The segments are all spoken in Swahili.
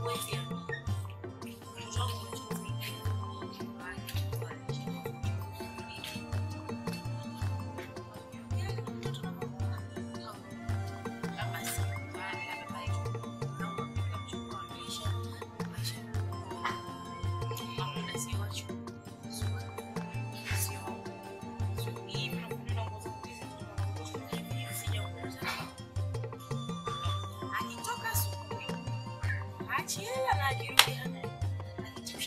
Akitoka asubuhi achiela na akirudi hana anichosha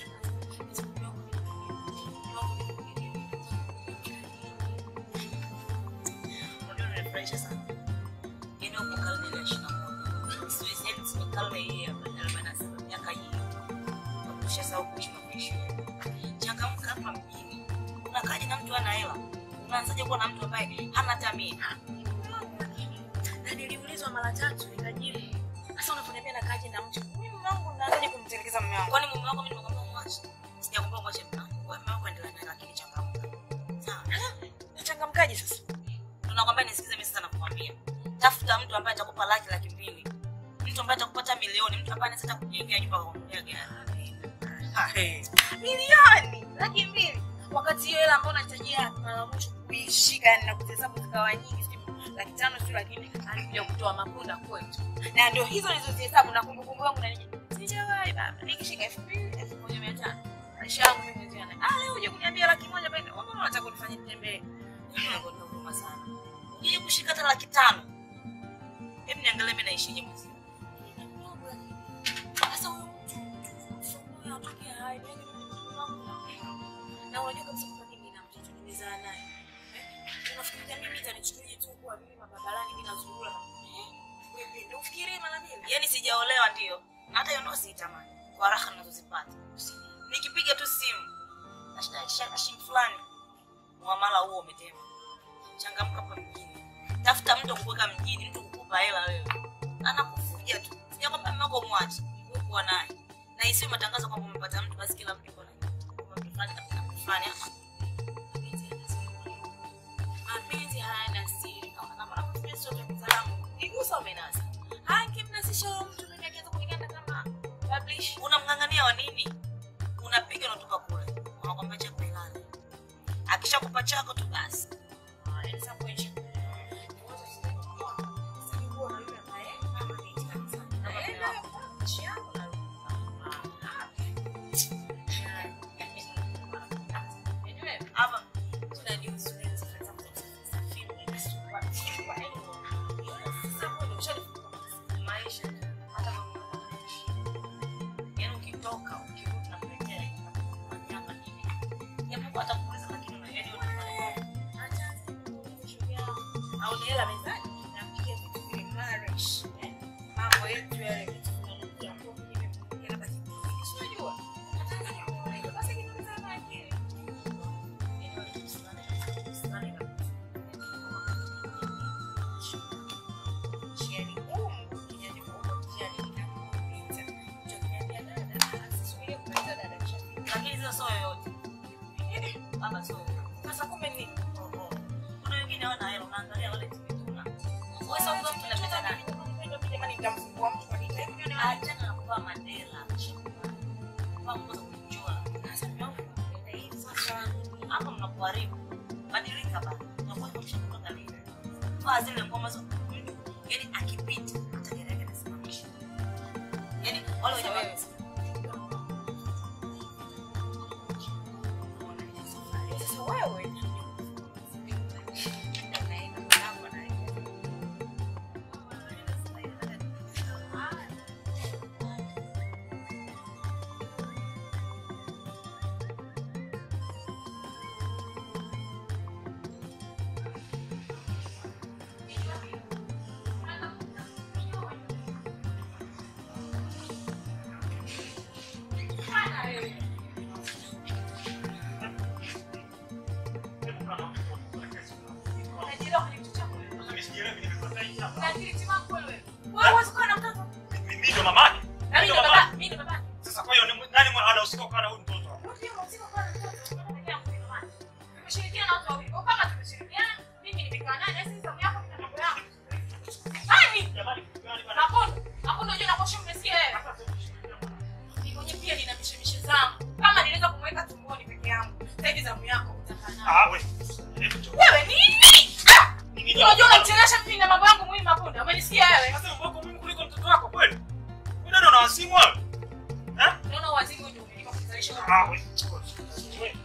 Unajua unanifurahisha sana. Yaani uko karne ya ishirini na moja. Siwezi yaani sio karne hii ya arobaini na saba, miaka hii. Ushasahau kuishi maisha. Changamka hapa mjini. Unakaje na mtu ana hela? Unaanzaje kuwa na mtu ambaye hana hata mia? na niliulizwa mara tatu nikajibu. Sasa unaponiambia nakaje na mtu mimi mume wangu naanzaje kumtelekeza mume wangu? Kwani mume wako mimi nimekwambia mwache? Sijakwambia mwache mume wangu. Wewe mume wako endelea naye lakini changamka. Sawa. Nachangamkaje sasa? Tunakwambia nisikize mimi sasa nakwambia. Tafuta mtu ambaye atakupa laki laki mbili. Mtu ambaye atakupata milioni, mtu ambaye anaweza kujengea nyumba kwa kununulia gari. Ah, hey. Milioni laki mbili wakati hiyo hela ambayo unahitajia mara ya mwisho kuishika yani na kuhesabu zikawa nyingi sijui laki tano sijui laki nne alikuja kutoa mapunda kwetu na ndio hizo nilizozihesabu na kumbukumbu yangu na nije sijawahi baba nikishika elfu mbili elfu moja mia tano maisha yangu mimi ndio yana ah leo uje kuniambia laki moja pende wewe mbona unataka kunifanyia nitembee Nakwenda huruma sana. Ukija kushika hata laki tano. Hebu niangalie mimi naishije mwezi. sasa huyo mtu mtu anatokea hai mimi na unajua kabisa kwamba mimi na mtoto nimezaa naye Eh, unafikiria mimi itanichukulia tu kuwa mimi mababarani mimi nazurura Eh, wewe ndio ufikirie mara mbili Yaani sijaolewa ndio. Na hata hiyo ndio siitamani. Kwa raha ninazozipata. Nikipiga tu simu. Nashida shaka shilingi fulani. Muamala huo umetema. Changamka hapa mjini. Tafuta mtu kukuweka mjini, mtu kukupa hela wewe. Anakufuja tu. Sijakwambia mume wako mwache. Wewe kuwa naye. Na isiwe matangazo kwamba umepata mtu basi kila mtu yuko naye. Kwamba mtu fulani kapata mtu fulani. Ah, mapenzi hayana siri kama kama nakutumia sote mtaalamu igusa umenasa hakimnasisha huyo mtu mimi akianza kuniganda kama publish unamng'ang'ania wa nini unapiga unatoka kule unakwambia chako ilale akishakupa chako tu basi yani sasa kuishi hapa maisha hata yaani ukitoka ukirudi na kurejea wanyama nini japo hata kuuliza lakini una- yaani una- au ni hela mezani napiga vitu vile marish eh, mambo yetu yale vitu vinanukia kwa mimi mwenyewe labda kitu si unajua Tanzania kwa basi kitu sana akili njia ni ngumu njia ni ngumu njia ni inapita ndio kuniambia dada asisubirie kupita dada kishafika lakini sio sio yoyote baba sio yoyote. sasa kumbe ni Oho. kuna wengine hawana hela unaangalia wale tumetuna wewe sasa mtu unapita nani jamani nitamfungua mtu kwa nini achana na kuvaa madela kuvaa nguo za kujichora sasa mume wangu anapenda hivi sasa hapa mnakuharibu badilika bana unakuwa kumsha kutoka lini vaa zile ngoma za yani akipita hata gari yake anasimamisha yani wale wenye wewe sasa wewe Unanisikia wewe? Sasa mambo yako muhimu kuliko mtoto wako kweli? Wewe dada una wazimu wewe? Eh? Unaona wazimu ndio umenipa kuzalisha wewe. Ah, wewe. Wewe.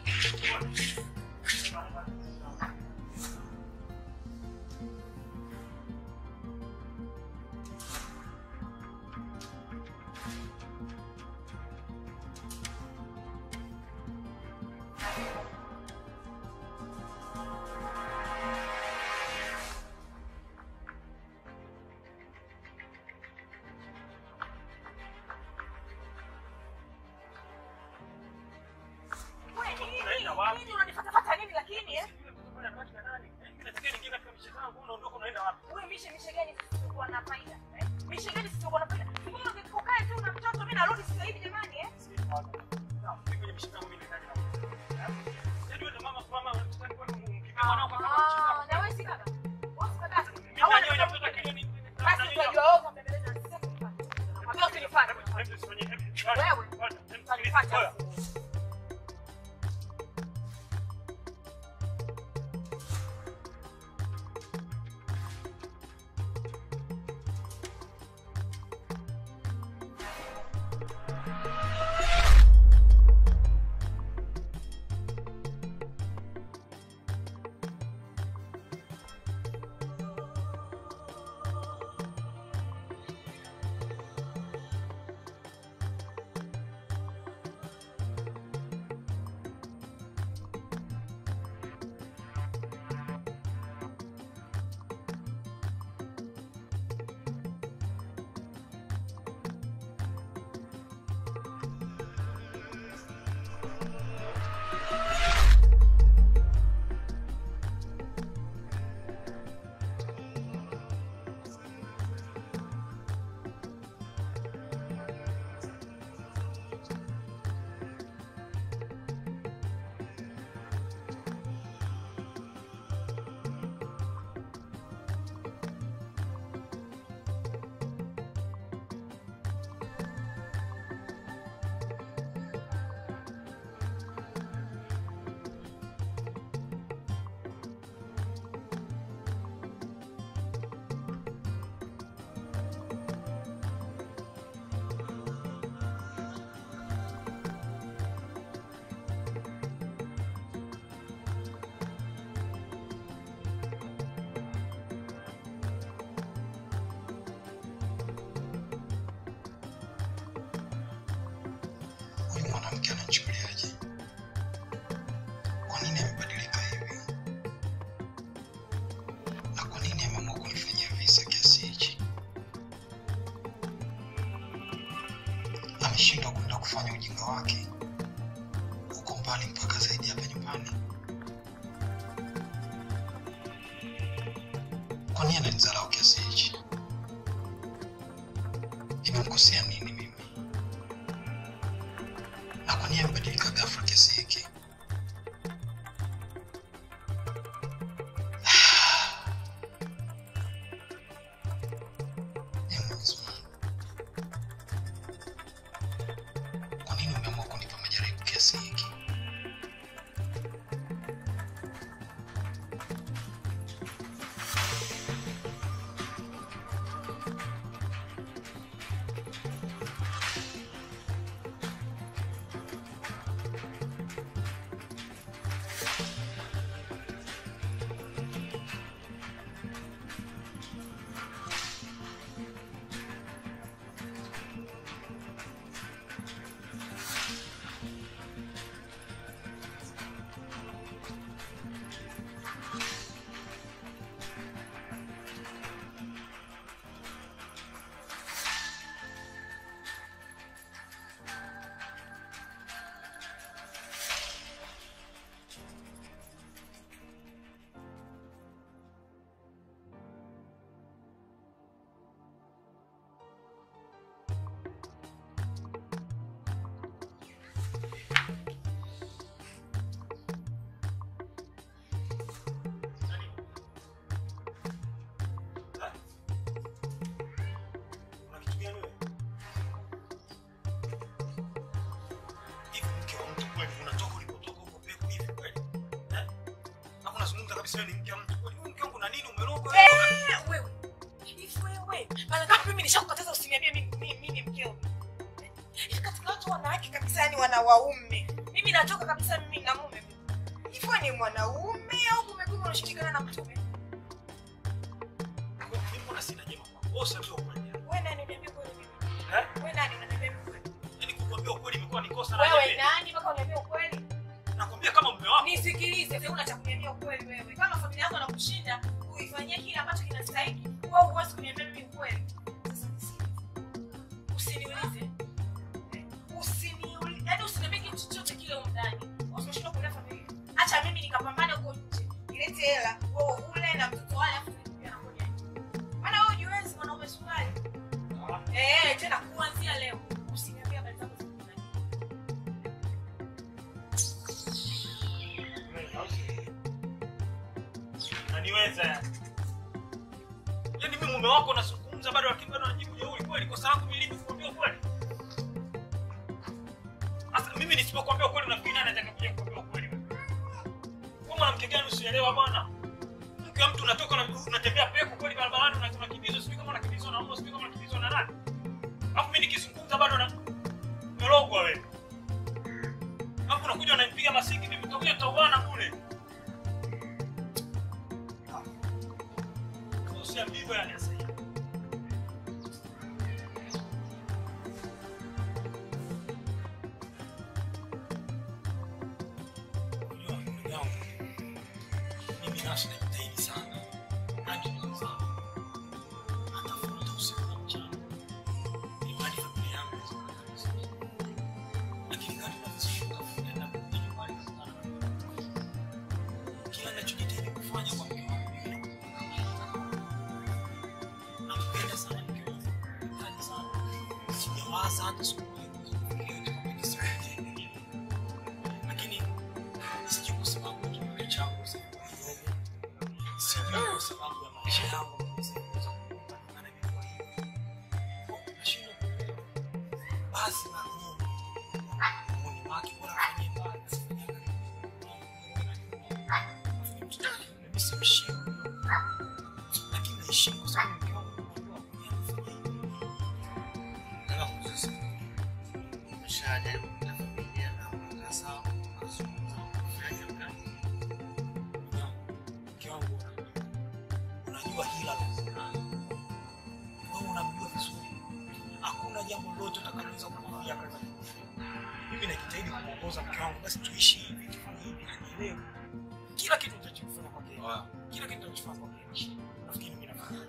Wewe nini? Unaenda wapi? Nini unanifuatafuata nini lakini eh? Wewe mishe mishe gani sisi tulikuwa na faida? Eh? Mishe gani sisi tulikuwa na faida? Mbona ukikae tu na mtoto mimi narudi sasa hivi jamani eh? Ah, na wewe si kaka. Wewe si kaka. Hawana basi utajua wewe utambembeleza sisi tufanye. Nakwambia usinifanye. Wewe utanifuata. huyu mwanamke anachukuliaje? Kwa nini amebadilika hivi? Na kwa nini ameamua kunifanyia visa kiasi hichi? Ameshindwa kwenda kufanya ujinga wake huko mbali mpaka zaidi hapa nyumbani. Kwa nini ananizalau kiasi hichi? Nimemkosea nini mimi? na kwa nini amebadilika ghafla kiasi hiki? Ee Mwenyezi Mungu, kwa nini umeamua kunipa majaribu kiasi hiki? kabisa wewe ni mke wa mtu kweli. Wewe mke wangu na nini umerogwa? Eh, wewe. Hivi wewe wewe mara ngapi mimi nishakukataza usiniambie mimi mimi- mimi mkeo hivi katika watu wanawake kabisa yani wana waume mimi natoka kabisa mimi na mume hivyo ni mwanaume au kumekuwa unashikana na mtume Mimi mbona sina jema kwa kosa ndio kweli. wewe nani uniambie kweli mimi Eh? wewe nani unaniambia mimi kweli Yaani kukwambia ukweli imekuwa ni kosa na wewe jembe. nani mpaka uniambie ukweli Nakwambia kama mume wako. nisikilize sasa una cha kuniambia ukweli wewe kama familia yako nakushinda uifanyie kile ambacho kinastahili wewe huwezi kuniambia mimi ukweli Sasa nisikilize. usiniulize Eh, usiniulize yaani usiniambie kitu chochote kile huko ndani usimshindwe kulea familia acha mimi nikapambane huko nje nilete hela wewe ule na mtoto wale afu nikuja na ngoja maana wewe hujiwezi mwanaume sukari eh tena kuanzia leo usiniambie habari zako za ndani Naniweza. Yaani mimi mume wako nazungumza bado lakini bado anajibu jeuri kweli kosa langu mimi lipi kukwambia ukweli? Sasa mimi nisipokuambia ukweli unafikiri nani atakakuja kukwambia ukweli wewe? Wewe mwanamke gani usielewa bwana? Mke wa mtu unatoka na unatembea peko kweli barabarani una- unakimbizwa sijui kama unakimbizwa na mbwa sijui kama unakimbizwa na nani? Alafu mimi nikizungumza bado na melogwa wewe. Alafu unakuja unanipiga masiki mimi utakuja tutauana kule. Usiambiwe yani sasa. Unajua ndugu yangu, mimi nasi najitahidi sana. Hadi nimezaa. Natafuta usiku na mchana. Ili mradi familia yangu iweze kupata vizuri. Lakini kadri ninavyozidi kutafuta na kurudi nyumbani kukutana na mke wangu. Kila ninachojitahidi kufanya kwa mke wangu mimi nampenda sana mke wangu. Nampenda sana. Sijawaza hata siku moja kufikiria kwamba nisimtende. Lakini sijui kwa sababu ya kipato changu sasa kidogo. Sijui kwa sababu ya maisha yangu sikuweza kupambana na imekuwa hivi. Nashindwa kuelewa. Basi na Mungu. Mungu wake bora afanye mbali, asifanye karibu. Afanye mtoto wake, mimi simheshimu. Lakini naheshimu kwa sababu mke wangu anajua kufanya hivi. Nataka kuuliza, umeshajaribu kuleta familia na mkakaa sawa, mazungumzo, kufanya kazi? mke wangu unajua hila la wewe unamjua vizuri hakuna jambo lolote utakaloweza kumwambia kaza mimi najitahidi kumwongoza mke wangu basi tuishi hivi tufanye hivi anielewe kila kitu nitachofanya kwake Wow. kila kitu nitachofanya kwake nafikiri mimi nafanya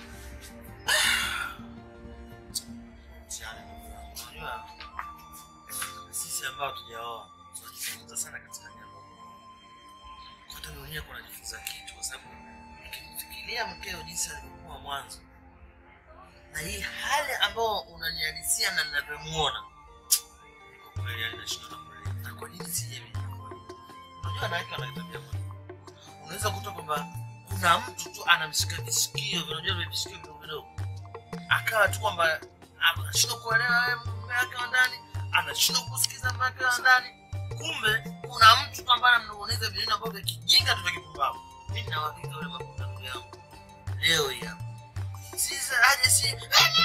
Mtihani ndugu yangu. Unajua, sisi ambao tujaoa tunajifunza sana katika jambo hata mimi mwenyewe kuna jifunza kitu kwa sababu ukimfikiria mkeo jinsi alivyokuwa mwanzo na hii hali ambayo unanihalisia na ninavyomuona kwa kweli yani nashindwa na kuelewa. na kwa nini sije unajua wanawake wana tabia moja unaweza kukuta kwamba kuna mtu tu anamshika visikio unajua vile visikio vidogo vidogo akawa tu kwamba anashindwa kuelewa wewe mume wake wa ndani anashindwa kusikiza mume wake wa ndani kumbe kuna mtu tu ambaye anamnong'oneza vineno ambavyo vya kijinga tu vya kipumbavu mimi na uhakika yule mafuta ndugu yangu leo hii hapa sisi aje si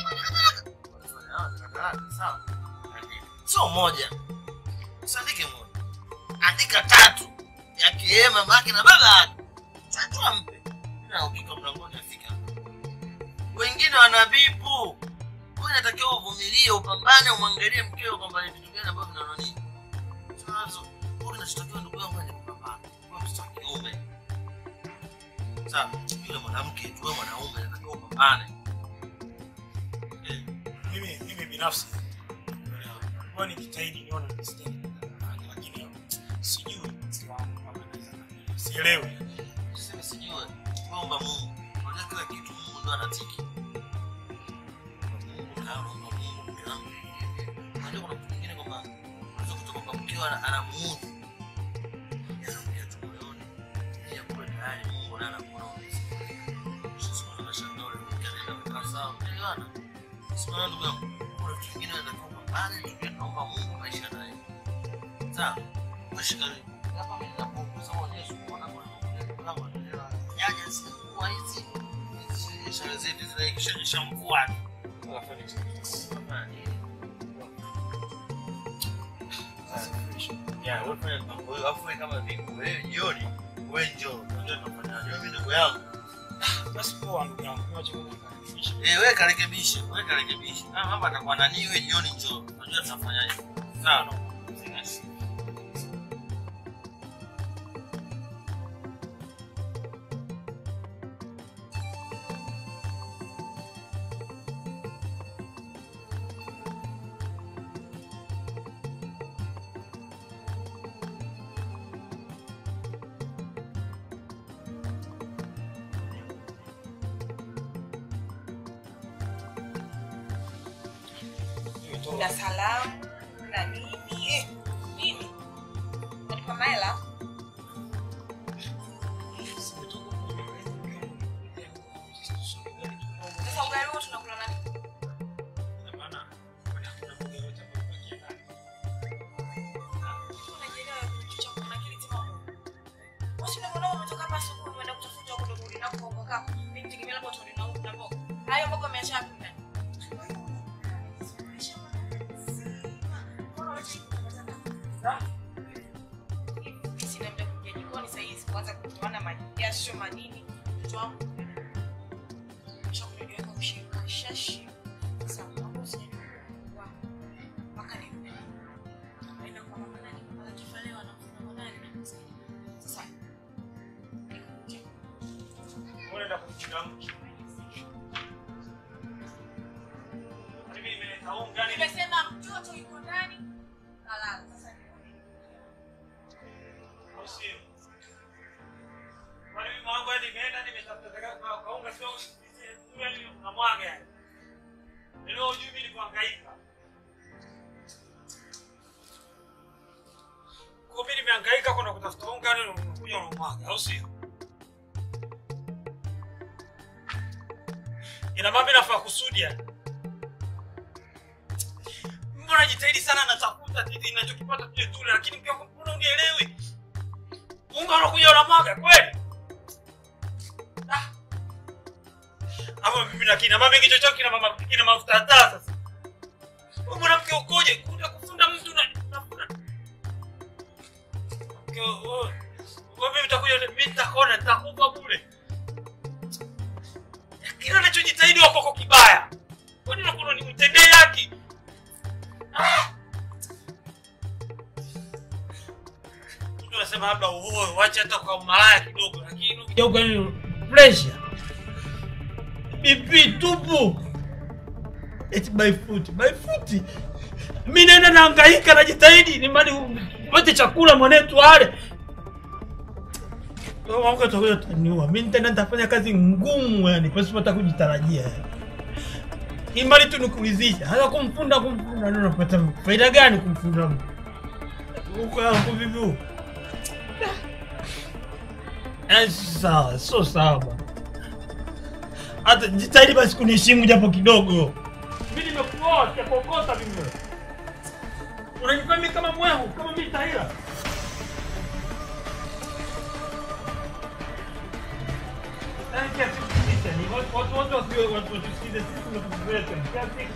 sawa sio moja usiandike moja andika tatu yakiwemo mama yake na baba yake tatu ampe na ukika mlangoni afika wengine wanabibu wewe inatakiwa uvumilie upambane umwangalie mkeo kwamba ni vitu gani ambavyo vinaona nini tunazo wewe kinachotakiwa ndugu yangu ni kupambana wewe mtoto wa kiume sawa yule mwanamke tu wewe mwanaume inatakiwa upambane Eh, mimi mimi binafsi huwa nikijitahidi nione mistake lakini sijui mzee wangu kama naweza kufanya. sielewi Usiseme sijue, omba Mungu. Unajua kila kitu Mungu ndo anatiki. Mungu kaomba Mungu mke wangu. Unajua kuna mtu mwingine kwamba unaweza kutoka kwamba mkeo ana- anamuudhi. Yanaongea tu moyoni. Yeye kule tayari Mungu naye anakuona umezi. Sasa unashangaa ule mke anaenda kukaa sawa, mnaelewana? Sasa ndugu yangu, kuna vitu vingine unatakiwa upambane, tujue tunaomba Mungu maisha naye. Sawa? Mashika hapa mimi napokuza onyesho kuona kuna mambo yangu yanaendelea. Yaja si kwa hizi. Hizi biashara zetu zile ikishanyesha mvua tu. Unafanya nini? Unafanya nini? Ya, wewe fanya mambo hayo, alafu wewe kama vipi? Wewe jioni, wewe njoo. Unajua tunafanyaje? Wewe ndugu yangu. Basi poa ndugu yangu, niwache kukaribisha. Eh, wewe karekebishe, wewe karekebishe. Ah, mambo atakuwa nani wewe jioni njoo. Unajua tunafanyaje? Sawa. na salamu na nini eh, nini nalipa mahela sasa ugali huo tunakula na nini? Unajielewa kitu cha kuna akili timamu. Wasi ndio mbona umetoka hapa asubuhi umeenda kutafuta huko ndio kurudi nako kwa kaka. Mimi nitegemea labda utaona na huko na mboga. Hayo mboga umeacha wapi ndani? Sina muda kuingia jikoni saa hizi kuanza kutoana majasho manini. Mtoto wangu chakula niweka kushika shashi. Sasa mambo sijajua mpaka nirudi. Naenda kwa mama nani, mama kifalewa na mama nani na mzee. Sasa nikuja. Unaenda kumchinja mtu. Mimi nimeleta unga ni Nimesema mtoto yuko ndani. Kalala. Sasa nirudi. au sio? Kwani mimi mwangu hadi nimeenda nimetafuta taka kwa kwa unga sio yani unamwaga yani. Leo hujui mimi nikuhangaika. Kwa mimi nimehangaika kwenda kutafuta unga leo unakuja unamwaga au sio? Ina maana mimi nafaa kusudi yani. Mbona jitahidi sana natafuta kitu ninachokipata tule tule lakini pia mbona unielewi? Unga unakuja unamwaga kweli? Ah. Ama mimi na kina mama kingi chochote kina mama kina mafuta hata sasa. Wewe mwanamke ukoje? Kuja kufunda mtu na unafunda. Mke wewe wewe mimi nitakuja mimi nitakona nitakufa bure. Kila ninachojitahidi wako kwa kibaya. Kwani unakuwa nimtendee haki? Ah! Mtu anasema labda uoe, wache hata kwa malaya kidogo, lakini ukija huko ni pressure. BP tupu. Eti by foot, by foot. Mimi naenda nahangaika najitahidi ni mali upate chakula mwanetu ale. Wewe wangu utakuja utaniua. Mimi nitaenda nitafanya kazi ngumu yani pasipo hata kujitarajia. yani. Imali tu nikulizisha. Hata kumfunda kumfunda ndio unapata faida gani kumfunda mtu? Huko yangu vipi huko? Eh, sawa, sio sawa bwana. Hata jitahidi basi kuniheshimu japo kidogo. Mimi nimekuoa, sijakokota mimi. Unanifanya mimi kama mwehu, kama mimi tahira. Yaani kiasi kusikiza ni watu watu watu wasiwe watu watusikize sisi tunatukuletea kiasi.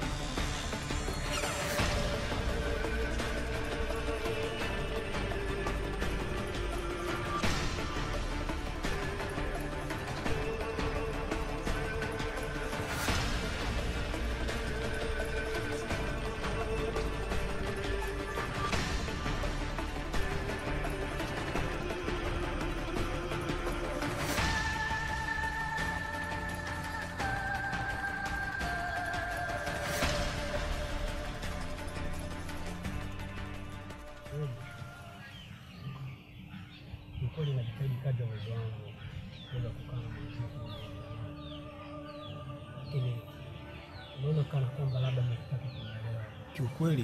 Ni kweli najitahidi kadri ya uwezo wangu kuweza kukaa na muziki, lakini unaona kana kwamba labda mnataka kunielewa. Kiukweli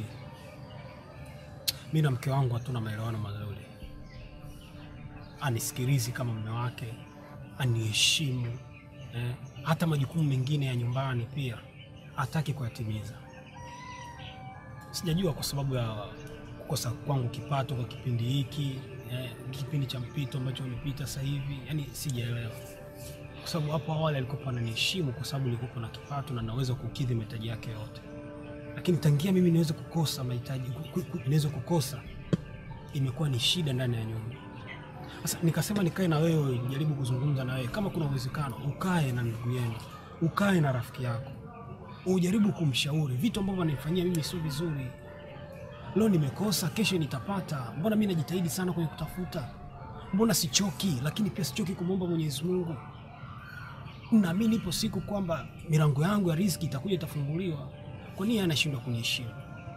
mi na mke wangu hatuna maelewano mazuri, anisikilizi kama mume wake, aniheshimu eh, hata majukumu mengine ya nyumbani pia hataki kuyatimiza. Sijajua kwa sababu ya kukosa kwangu kipato kwa kipindi hiki eh, kipindi cha mpito ambacho nimepita sasa hivi, yani sijaelewa. kwa sababu hapo awali alikuwa ananiheshimu kwa sababu nilikuwa na kipato na naweza kukidhi mahitaji yake yote, lakini tangia mimi niweze kukosa mahitaji, ku- ku- niweze kukosa, imekuwa ni shida ndani ya nyumba. Sasa nikasema nikae na wewe, jaribu kuzungumza na wewe, kama kuna uwezekano ukae na ndugu yenu, ukae na rafiki yako, ujaribu kumshauri vitu ambavyo ananifanyia mimi sio vizuri. Leo nimekosa, kesho nitapata. Mbona mimi najitahidi sana kwenye kutafuta? Mbona sichoki? Lakini pia sichoki kumwomba Mwenyezi Mungu. Naamini ipo siku kwamba milango yangu ya riziki itakuja, itafunguliwa. Kwa nini yeye anashindwa kuniheshimu?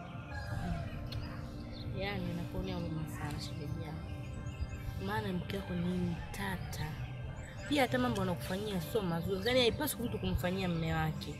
Yaani nakuonea huruma sana shemeji yangu, maana mke wako ni mtata pia, hata mambo anakufanyia sio mazuri. Yaani haipaswi mtu kumfanyia mme wake.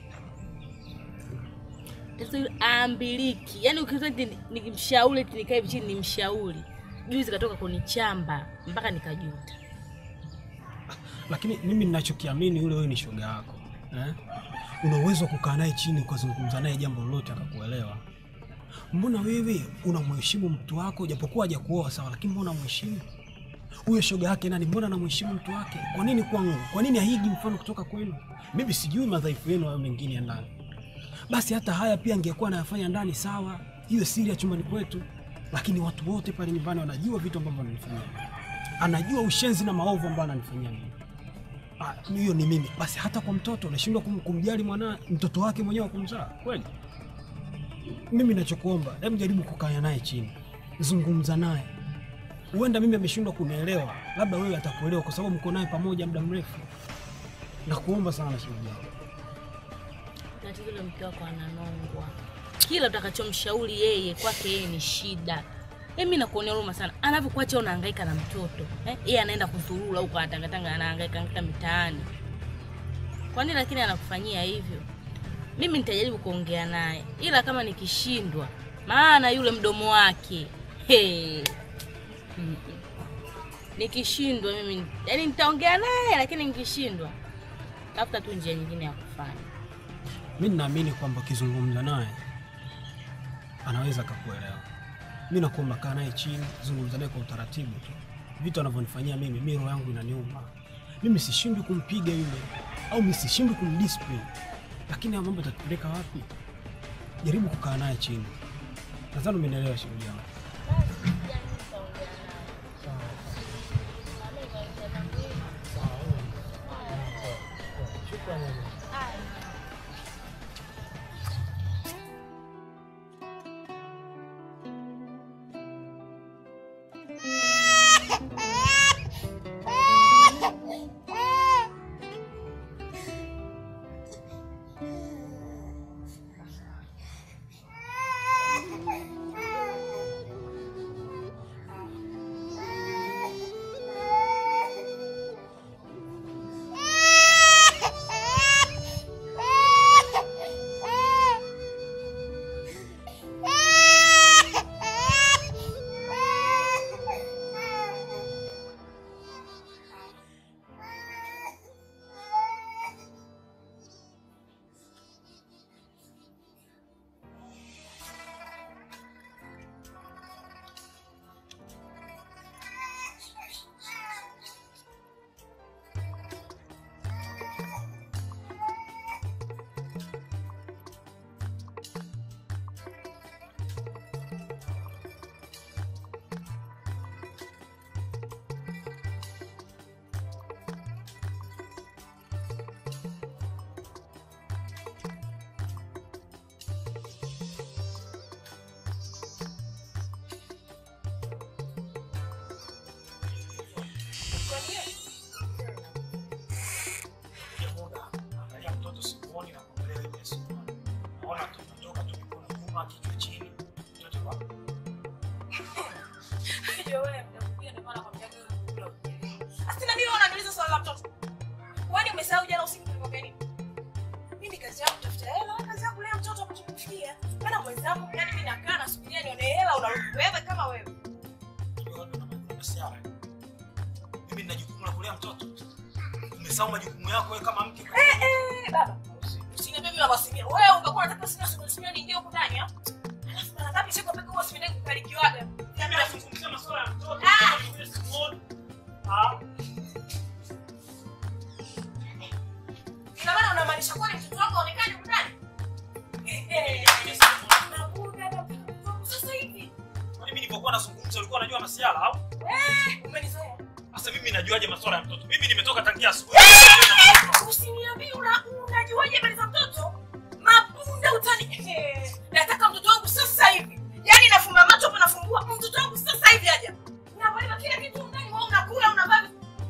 Sasa yule aambiliki, yaani ukiza nikimshauri eti nikae chini nimshauri, juzi katoka kunichamba mpaka nikajuta. Lakini mimi ninachokiamini yule wewe ni shoga yako eh? Una uwezo wa kukaa naye chini ukazungumza naye jambo lolote akakuelewa. Mbona wewe unamheshimu mtu wako japokuwa hajakuoa sawa, lakini mbona unamheshimu huyo shoga yake nani? Mbona anamheshimu mtu wake? Kwa nini kwangu? Kwa nini haigi mfano kutoka kwenu? Mimi sijui madhaifu yenu hayo mengine ya ndani, basi hata haya pia angekuwa anayafanya ndani sawa, hiyo siri ya chumbani kwetu, lakini watu wote pale nyumbani wanajua vitu ambavyo ananifanyia, anajua ushenzi na maovu ambayo ananifanyia mimi. Ah, hiyo ni mimi. Basi hata kwa mtoto unashindwa kum, kumjali mwana mtoto wake mwenyewe wa kumzaa kweli? Mimi nachokuomba, hebu jaribu kukaa naye chini, zungumza naye. Huenda mimi ameshindwa kunielewa, labda wewe atakuelewa kwa sababu mko naye pamoja muda mrefu. Nakuomba sana shemeji yangu. Tatizo yule mke wako ananongwa, kila utakachomshauri yeye kwake yeye ni shida. Eh, mimi nakuonea huruma sana, anavyokuacha unahangaika na mtoto eh, yeye anaenda kuzurura huko, anatangatanga, anahangaika hangaika mitaani. Kwa nini lakini anakufanyia hivyo? Mimi nitajaribu kuongea naye, ila kama nikishindwa, maana yule mdomo wake hey. Mm. Nikishindwa mimi yani nitaongea naye, lakini nikishindwa tafuta tu njia nyingine ya kufanya. Mimi ninaamini kwamba ukizungumza naye anaweza akakuelewa. Mimi nakuomba kaa naye chini, zungumza naye kwa utaratibu tu. Vitu anavyonifanyia mimi, mimi roho yangu inaniuma. Mimi sishindwi kumpiga yule au mimi sishindwi kumdiscipline, lakini haya mambo yatatupeleka wapi? Jaribu kukaa naye chini. Nadhani umenielewa shemeji yangu. muda angalia mtoto simuoni na kuangalia hivi simuoni. Naona tunatoka tu mikono nyuma, kichwa chini. Mtoto wa Ndio wewe mtakuja ndio maana nakwambia wewe unakula. Asina mimi unaniuliza swali la mtoto. Kwani umesahau jana usiku tulikwambia nini? Mimi kazi yangu kutafuta hela, wewe kazi yako kulea mtoto kutumikia. Maana mwenzangu yani mimi nakaa nasubiria nione hela unarudi wewe kama wewe. Unajua watu wana majukumu ya siara. Mimi nina jukumu la kulea mtoto. Umesahau majukumu yako wewe kama mke. Eh eh baba. Usiniambie mimi nawasimia. Wewe ungekuwa unataka sina sina niingie huko ndani ah? Alafu mara ngapi siku pekee huwa sipendaji kukarikiwaga. Mimi nazungumzia masuala ya mtoto. Ah! Wewe simuoni. Ah. masiala au? Umenizoea. Sasa mimi najuaje masuala ya mtoto? Mimi nimetoka tangia asubuhi. Usiniambie una unajuaje habari za mtoto? Mapunda utani. Eh, Nataka mtoto wangu sasa hivi. Yaani nafumba macho hapo nafungua. Mtoto wangu sasa hivi aja. Unabeba kila kitu ndani wewe unakula unavaa.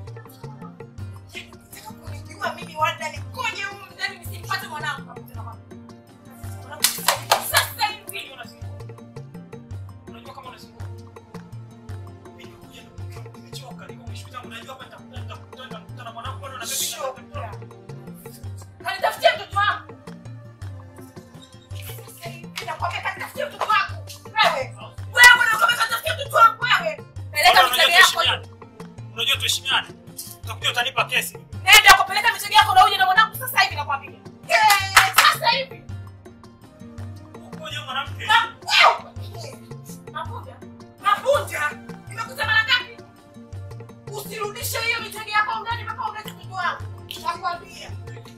Nataka kunijua mimi wanda nikoje huko ndani nisimpate mwanangu. Mwanangu Sasa hivi. Unajua kama unazungumza. Mimi nimekuja nimechoka, niko mwisho wangu najua hapa nitakutana nitakutana nitakutana na mwanangu bado na mimi Shoka. Kanitafutie mtoto wangu. Sasa hivi nakwambia kanitafutie mtoto wangu. Wewe. Wewe unakwambia kanitafutie mtoto wangu wewe. Peleka mitego yako. hiyo. Unajua tuheshimiane. Utakuja utanipa kesi. Nenda kupeleka mitego yako na uje na mwanangu sasa hivi nakwambia. Eh, sasa hivi. Ukoje mwanamke? Na- wewe. Mapunda. Mapunda. Nimekuta mara ngapi? Usirudishe hiyo mitego yako ndani mpaka ulete mtoto wangu. Nakwambia.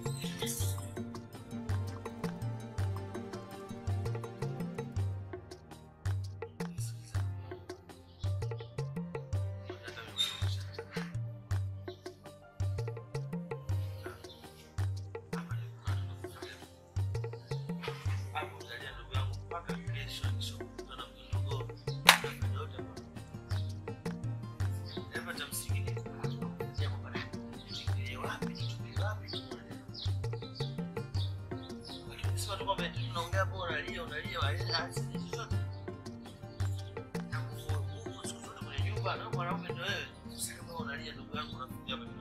Mwanaume ndo wewe. Sasa kama unalia ndugu yangu unakuja hapa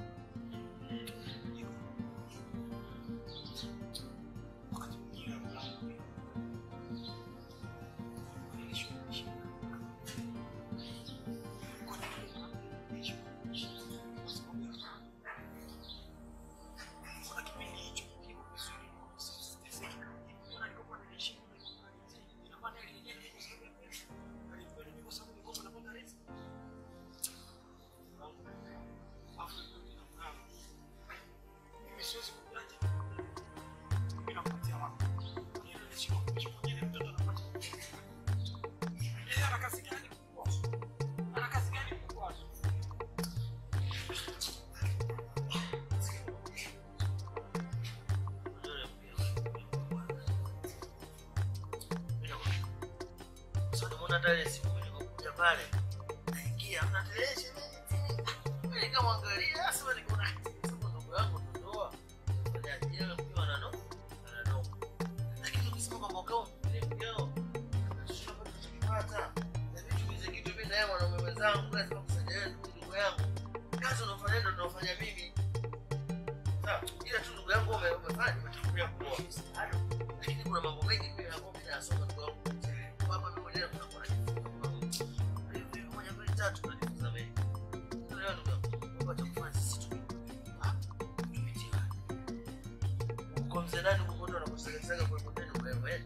hata ile siku nilipokuja pale naingia mna televisheni mimi nikamwangalia asema niko na sema ndugu yangu tutoa baadaye yeye mkiwa na no na no lakini ukisema kwamba kama ile mkeo tunapata tukipata na vitu vize kitu mimi na yeye mwanaume mwenzangu lazima kusaidia wewe ndugu yangu kazi unafanya ndio tunafanya mimi sawa ila tu ndugu yangu ume- umefanya umetangulia kuoa msaada lakini kuna mambo mengi pia ambayo mimi nasoma ndugu yangu kwamba mimi mwenyewe kuna kwa hivi moja mbili tatu tunajifunza mengi leo ndugu yangu kwamba cha kufanya sisi tu ah, tupitie kwa mzee nani huko ndo anakusagasaga kwa mtendo mrembo eh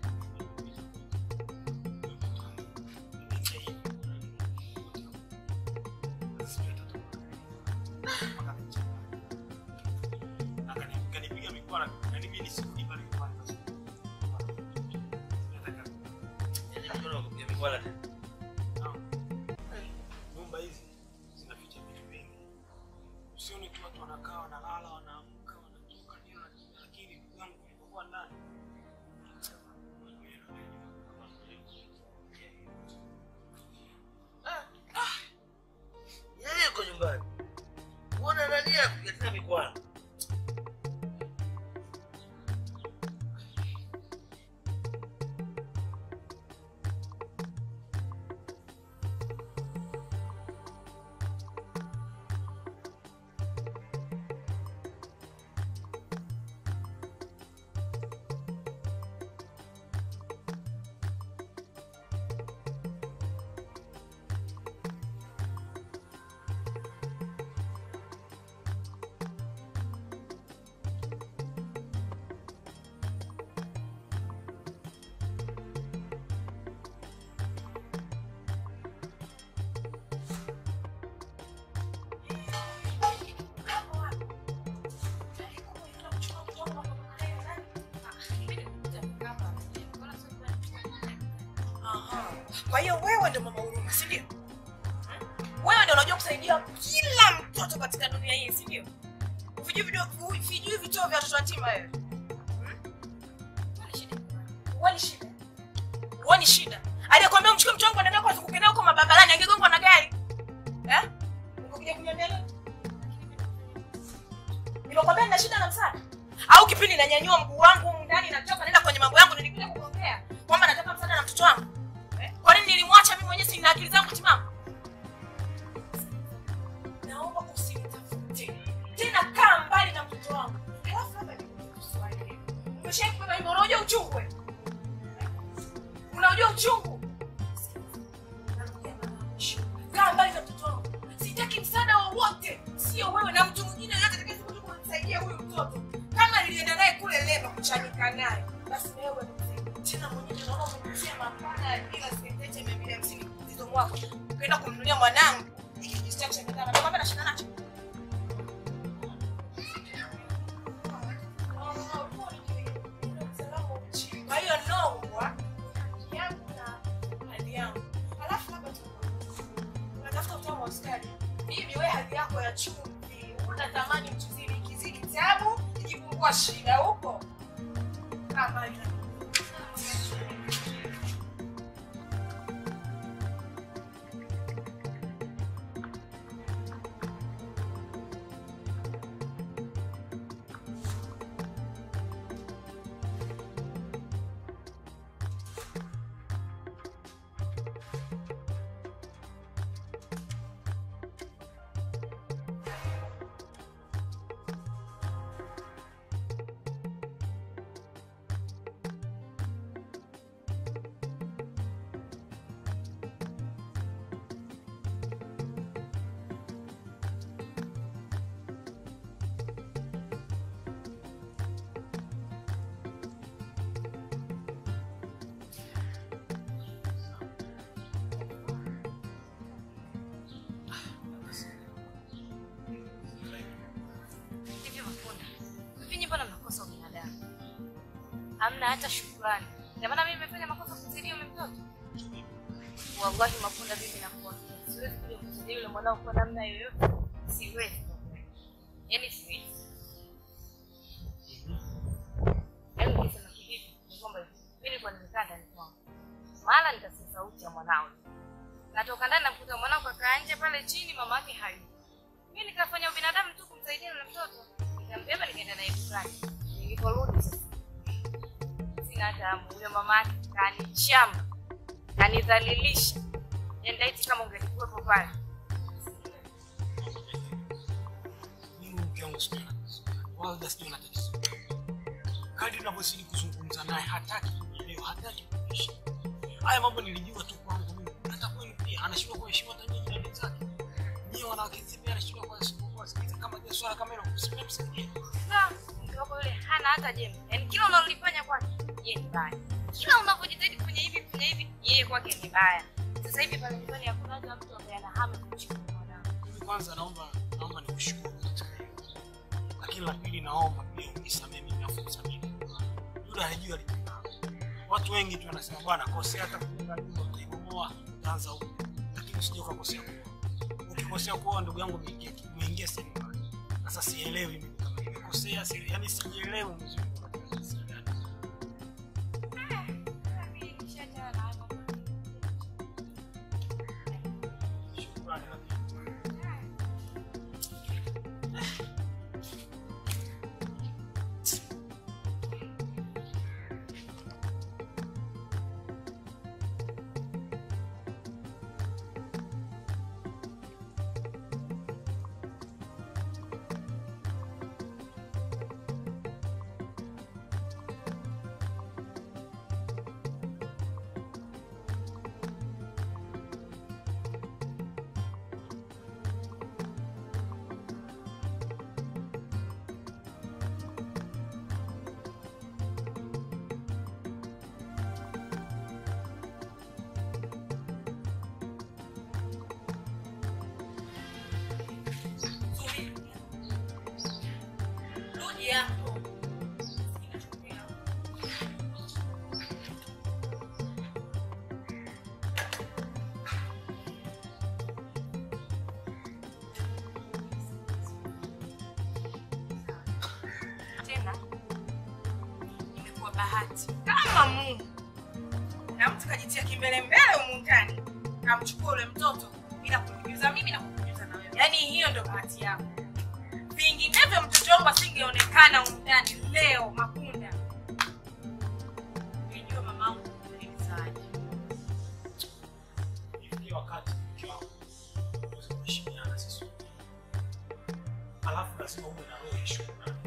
kanipiga mikwara yani mimi nisirudi pale nyumbani nataka yani mkono wakupiga mikwala tena nyumba hizi zinaficha vitu vingi usione tu watu wanakaa wanalala wanaamka wanatoka nini lakini ndugu yangu nilipokuwa ndani yeye yuko nyumbani uona nani akuletea mikwala Aha. Kwa hiyo wewe ndo mama huruma, si ndio? wewe ndio unajua kusaidia kila mtoto katika dunia hii si ndio vijui video vijui vituo vya watoto yatima wewe Huoni shida huoni shida aliyekwambia umchukue mtu wangu anaenda kuzunguka naye huko mababarani angegongwa na gari eh ungekuja kuniambia leo nimekwambia nina shida na msaada au kipindi nanyanyua mguu wangu humu ndani natoka naenda kwenye mambo yangu nilikuja kuongea kwamba nataka msaada na mtoto wangu eh? kwa nini nilimwacha mimi mwenyewe sina akili zangu timamu naomba usinitafute tena kaa mbali na mtoto wangu halafu labda nikuulize swali umeshawahi kubeba hivyo unajua uchungu wewe unajua uchungu kaa mbali na mtoto wangu sitaki msaada wowote sio wewe na mtu mwingine yoyote atakayekuja kumsaidia huyu mtoto kama nilienda naye kule leba kuchanika naye basi na wewe msaidie. tena mwenyewe naona umenitia mapana ya bila sentete mia mbili hamsini mzizo mwako ukaenda kumnunulia mwanangu hiki kijistaki cha bidhaa nakwambia nashinda nacho kwa hiyo nongwa yangu na hali yangu alafu labda tu unatafuta utamu wa sukari mimi we hali yako ya chumvi una thamani mchuzini kizidi tabu ikipungua shida huko kama ina Hivi Mapunda, hivi nyinyi mbona mnakosa ubinadamu? Hamna hata shukrani. Ndio maana mimi nimefanya makosa kumsaidia yule mtoto. Wallahi Mapunda, mimi nakuambia siwezi kuja kumsaidia yule mwanao kwa namna yoyote. Siwezi. Yaani siwezi. Yaani nikisema kivipi ni kwamba mimi nilikuwa nimekaa ndani kwangu. Mara nikasikia sauti ya mwanao. Natoka ndani nakuta mwanao kakaa nje pale chini, mama yake hayupo. Mimi nikafanya ubinadamu tu kumsaidia yule mtoto. Nikambeba nikaenda naye dukani. Niliporudi sasa sina hata hamu. Yule mama yake kanichamba, kanidhalilisha. Endaiti kama ungelikuwepo pale. mimi mke wangu sijui ana tatizo gani, wala sijui ana tatizo gani. Kadri ninavyozidi kuzungumza naye hataki kunielewa, hataki kuniheshimu. Haya mambo nilijua tu kwangu mimi, hata kwenu pia anashindwa kuheshimu hata nyinyi na wenzake. Nyinyi wanawake pia anashindwa kuheshimu kuwasikiliza kama je swala kama hilo msimame msaidie. Na mke wako yule hana hata jembe. Yaani kila unalolifanya kwake yeye ni baya. Kila unavyojitahidi kufanya hivi kufanya hivi yeye kwake ni baya. Sasa hivi pale nyumbani hakuna hata mtu ambaye ana hamu ya kumchukua mwanao. Mimi kwanza naomba naomba nikushukuru katika hilo. Lakini la pili naomba pia unisamehe mimi afu msamehe. Yule hajui alipenda. Watu wengi tu wanasema bwana kosea hata kujenga nyumba utaibomoa utaanza huko. Lakini usije ukakosea kuoa. Ukikosea kuoa ndugu yangu umeingia umeingia sehemu mbaya. Sasa sielewi mimi kama nimekosea, si yaani sijielewi mzuri katika jinsi gani. Mimi nishaachana na hayo mambo. Shukrani. Rudi hapo. bahati kama Mungu na mtu kajitia kimbele mbele humu ndani kamchukua ule mtoto bila kunijuza mimi na kunijuza na wewe. Yaani hiyo ndo bahati yako. Vinginevyo mtoto wangu asingeonekana humu ndani leo Makunda. Nijua mamangu ni mzaji. Ifikia wakati mke wako uweze kuheshimiana sisi wawili. Alafu lazima uwe na roho ya shukrani.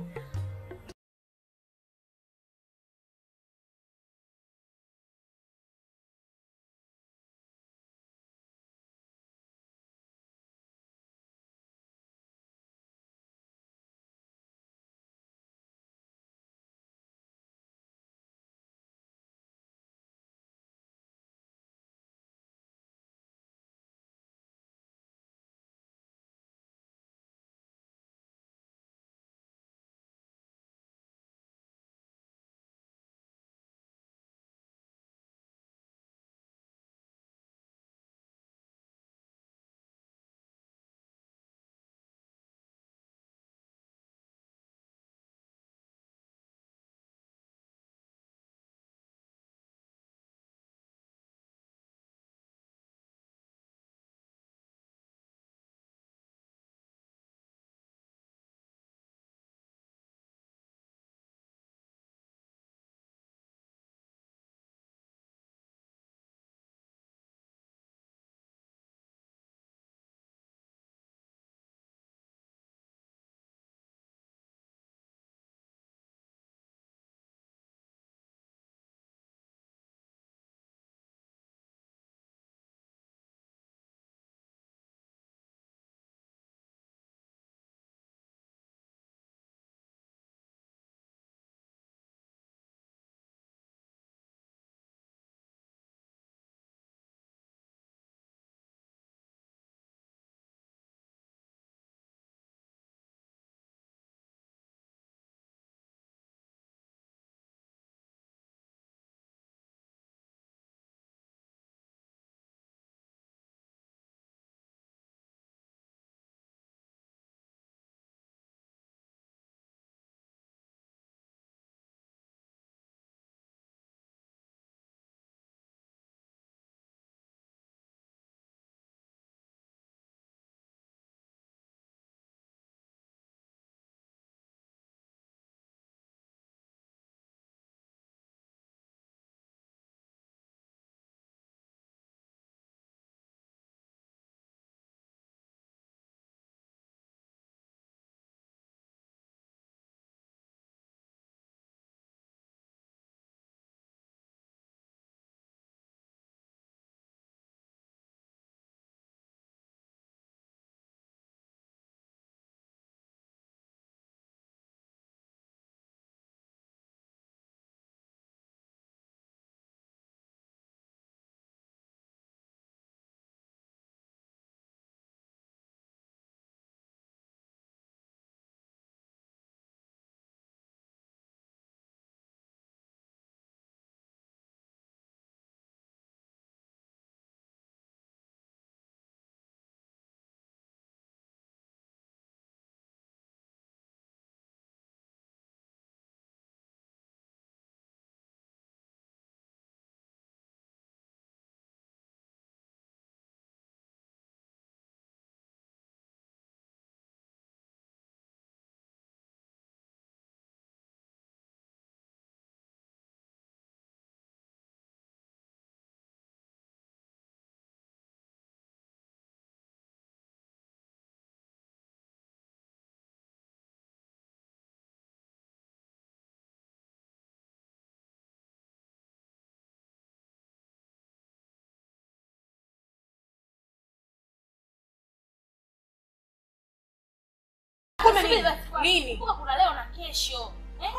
Nini? Kumbuka kuna leo na kesho. Eh?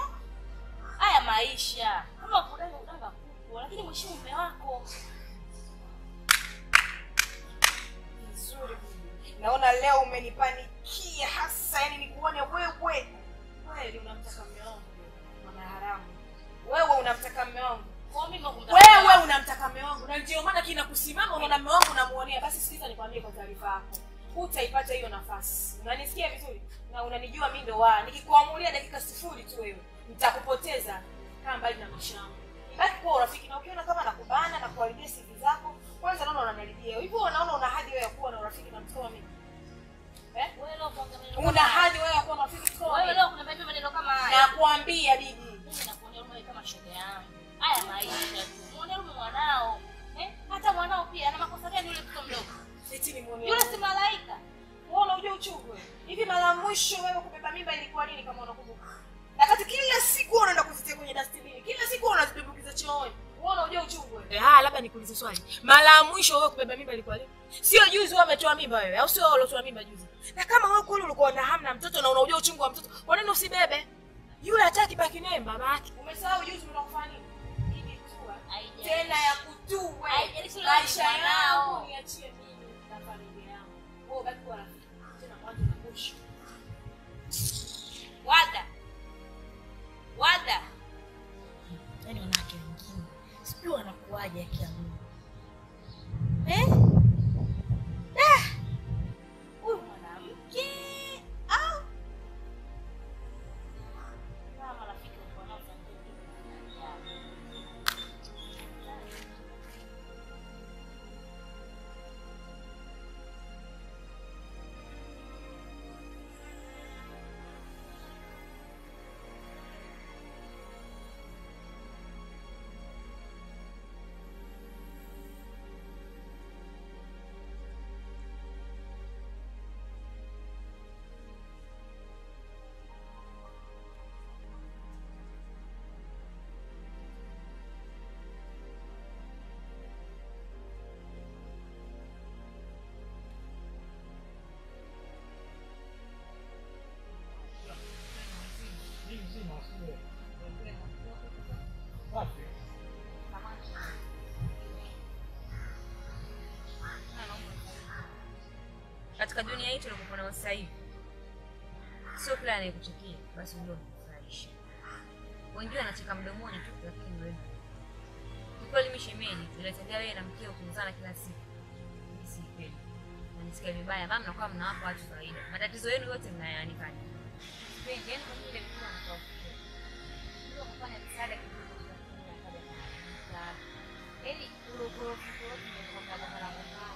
Haya maisha. Kama kudanga udanga kuku, lakini mheshimu mume wako. Nzuri. Naona leo umenipanikia hasa, yani nikuone wewe. Kweli unamtaka mume wangu. Mama haramu. Wewe unamtaka mume wangu. Kwa mimi kumtaka. Wewe unamtaka mume wangu na ndio maana kina kusimama unaona mume wangu unamuonea. Basi sikiza nikwambie kwa taarifa yako. Hutaipata hiyo nafasi. Unanisikia vizuri? Na unanijua mimi ndo wa. Nikikuamulia dakika sifuri tu wewe, nitakupoteza. kaa mbali na maisha yangu. Baki kuwa urafiki na ukiona kama nakubana na kuharibia sivi zako, kwanza naona unaniharibia. Hivyo unaona una hadhi wewe ya kuwa na urafiki na mtu kama mimi. Eh? Wewe leo kuongea maneno Una kama haya. hadhi wewe ya kuwa na urafiki na mtu kama Wewe mimi. leo kunaniambia maneno kama haya. Nakuambia bibi. Mimi nakuonea huruma kama shoga yangu. Haya maisha tu. Muone huruma mwanao. Eh? Hata mwanao pia ana makosa gani yule mtoto mdogo? Eti ni muone. Yule si malaika. Wewe unajua uchungu wewe. Hivi mara ya mwisho wewe kubeba mimba ilikuwa lini kama unakumbuka? Na kati kila siku wewe unaenda kuzitia kwenye dustbin. Kila siku wewe unazidumbukiza chooni. Wewe unajua uchungu wewe. Eh, ah, labda nikuulize swali. Mara ya mwisho wewe kubeba mimba ilikuwa lini? Sio juzi wewe umetoa mimba wewe, au sio wewe uliotoa mimba juzi? Na kama wewe kweli ulikuwa na hamu na mtoto na unajua uchungu wa mtoto, kwa nini usibebe? Yule hataki baki naye baba yake. Umesahau juzi unakufanya nini? Hii tu Haijalishi. tena ya kutue Haijalishi leo maisha ni mwanao. yangu niachie mimi na familia yangu. Wewe baki kuwa rafiki tena mwanzo na mwisho. Wada. Wada. Yaani wanawake wengine sijui wanakuaje akiamua. Eh? Ah! Huyu mwanamke au kama marafiki uko nao tangu katika dunia hii tulikuwa na sasa hivi, sio kila anayekuchukia basi ndio unafurahisha. Wengine wanacheka mdomoni tu, lakini wewe ni kweli. Mimi shemeji, tunatembea wewe na mkeo kumzana kila siku, mimi si kweli, nanisikia vibaya. Mama, mnakuwa mnawapa watu faida, matatizo yenu yote mnayanikanya. Sipendi yani, kwa vile mtu anakuwa ndio kufanya msaada kidogo tu, lakini akaja na msaada yani ule ukorofi ukorofi ndio kwa sababu mara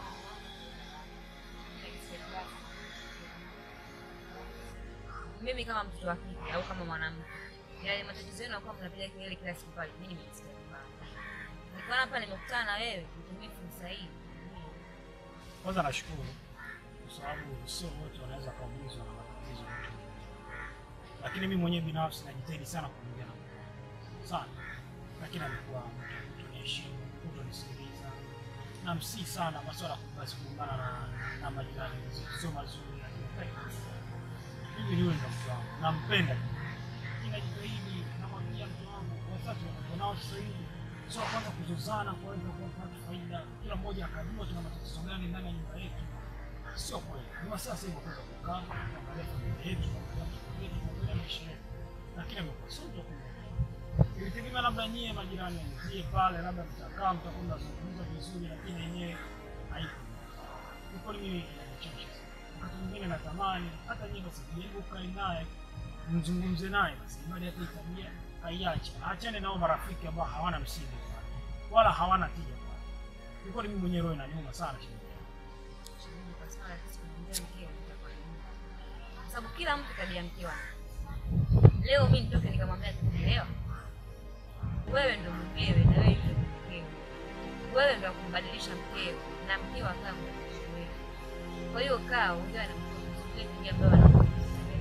mimi kama mtoto wa kike au kama mwanamke, yale matatizo yenu akuwa mnapiga kelele kila siku pale, mimi nimesikia vibaya. Nikaona hapa nimekutana na wewe, nitumie fursa hii. Kwanza nashukuru kwa sababu sio wote wanaweza kuumizwa na matatizo ya mtu, lakini mimi mwenyewe binafsi najitahidi sana kuongea na Mungu sana, lakini amekuwa mtu kuniheshimu, kutonisikiliza na msii sana masuala basi kuungana na, na majirani zetu sio mazuri, lakini mimi niwe ndo mtu wangu, nampenda ninajitahidi, namwambia mtu wangu wazazi wanakuwa nao sasa hivi sio kwanza kuzozana kuweza kupata faida, kila mmoja akajua tuna matatizo gani ndani ya nyumba yetu. Sio kweli, ni wasaa sasa hivi kuweza kukaa kuangalia familia yetu, kuangalia mtoto wetu, kuangalia maisha yetu, lakini amekuwa sio mtu wa kuongea. Ilitegemea labda nyie majirani nyie pale, labda mtakaa mtakwenda kuzungumza vizuri, lakini yenyewe haipo. Ni kweli mimi inanichosha sana. Wakati mwingine natamani hata nyie basi jaribu ukae naye mzungumze naye basi, bali hata hii tabia aiache, achane nao marafiki ambao hawana msingi pale, wala hawana tija pale. Ni kweli mimi mwenyewe roho inaniuma sana shemeji. Shemeji, kwa sababu sisi tunamwambia mkeo itakuwa ni nini? Kwa sababu kila mtu tabia mkeo wake. Leo mimi nitoke nikamwambia tuelewa, wewe ndo mkewe na wewe ndio mkeo, wewe ndo kumbadilisha mkeo na mkeo akaa mbadilisha wewe. Kwa hiyo kaa ongea na mkeo vizuri, tabia ambayo anakuwa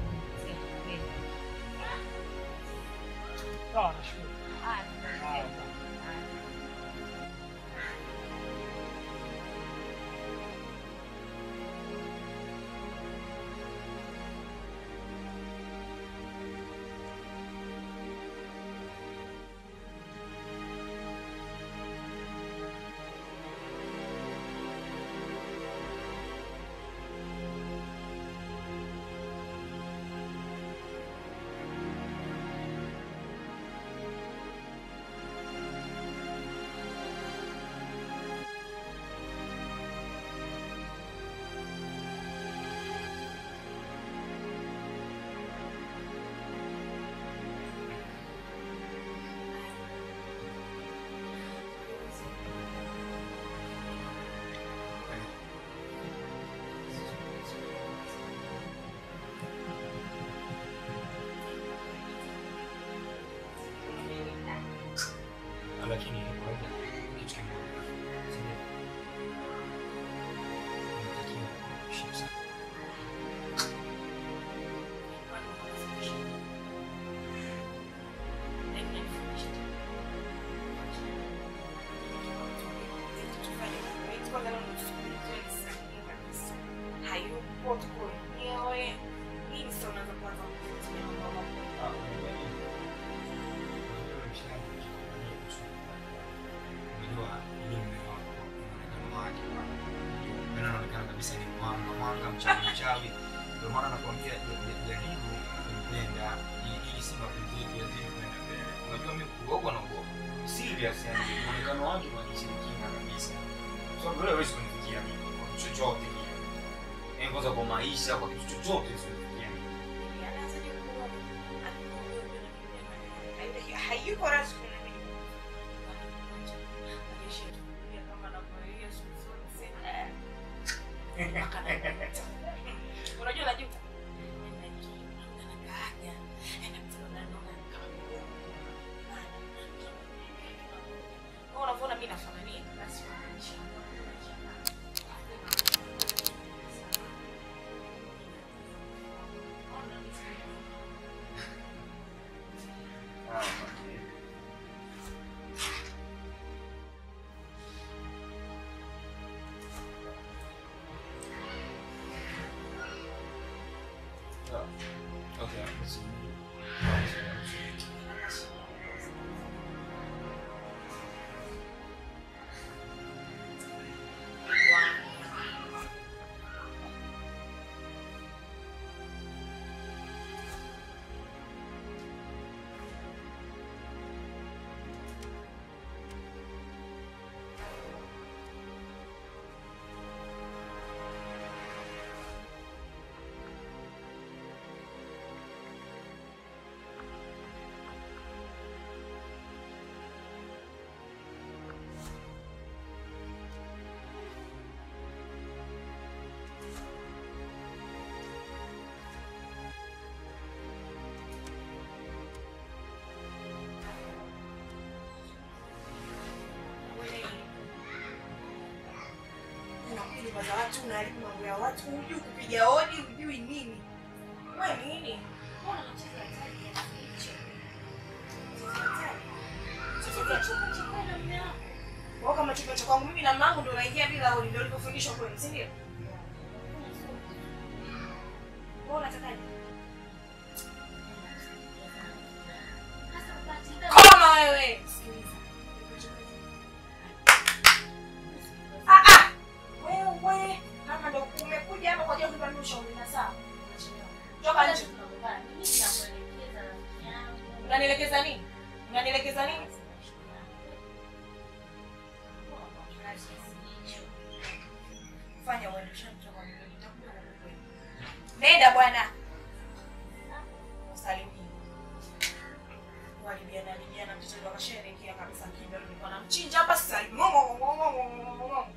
Sawa, nashukuru. Ah, Haya. kitu kimoja. Sindio? Unatakiwa kuheshimu sana. Ah, unajua nini? Unajua yule mshikaji anajua kusoma. Unajua ni mume wako, muonekano wake, unajua, yaani anaonekana kabisa ni mwanga, mwanga, mchawi, mchawi. Ndio maana nakwambia ja- ja- jaribu kumpenda i- ili si mapenzi yetu yazidi kwenda mbele. Unajua mimi kuoga na uoga. Serious yani muonekano wake ni wa kishirikina kabisa. So vile hawezi kunifikia mimi kwa kitu chochote kile. Yaani kwanza kwa maisha, kwa kitu chochote sionifikia mimi. hayuko rasmi na mimi. Unajua najua unavyoona mimi nafanania basi Ah, okay. Ah, okay, let's see. unakuja nyumba za watu unaharibu mambo ya watu hujui kupiga hodi hujui nini we nini Mbona unacheza hatari kiasi hicho? Cheza hatari. Wewe kama chumba cha kwangu mimi na mamangu ndio naingia bila hodi ndio ulivyofundishwa kwenu si ndio wewe unatakaje koma wewe sikiliza ah ah wewe kama ndio umekuja hapa kwa ajili ya kunipa ushauri na sawa toka nje unanielekeza nini unanielekeza nini fanya uendeshe mtoto wa mimi nitakuja kukukweli nenda bwana usalimie walibiana libiana mtoto ndio akasherehekea kabisa kimbe nilikuwa namchinja hapa sasa hivi Ngo, ngo, ngo, ngo, ngo, ngo, ngo, ngo.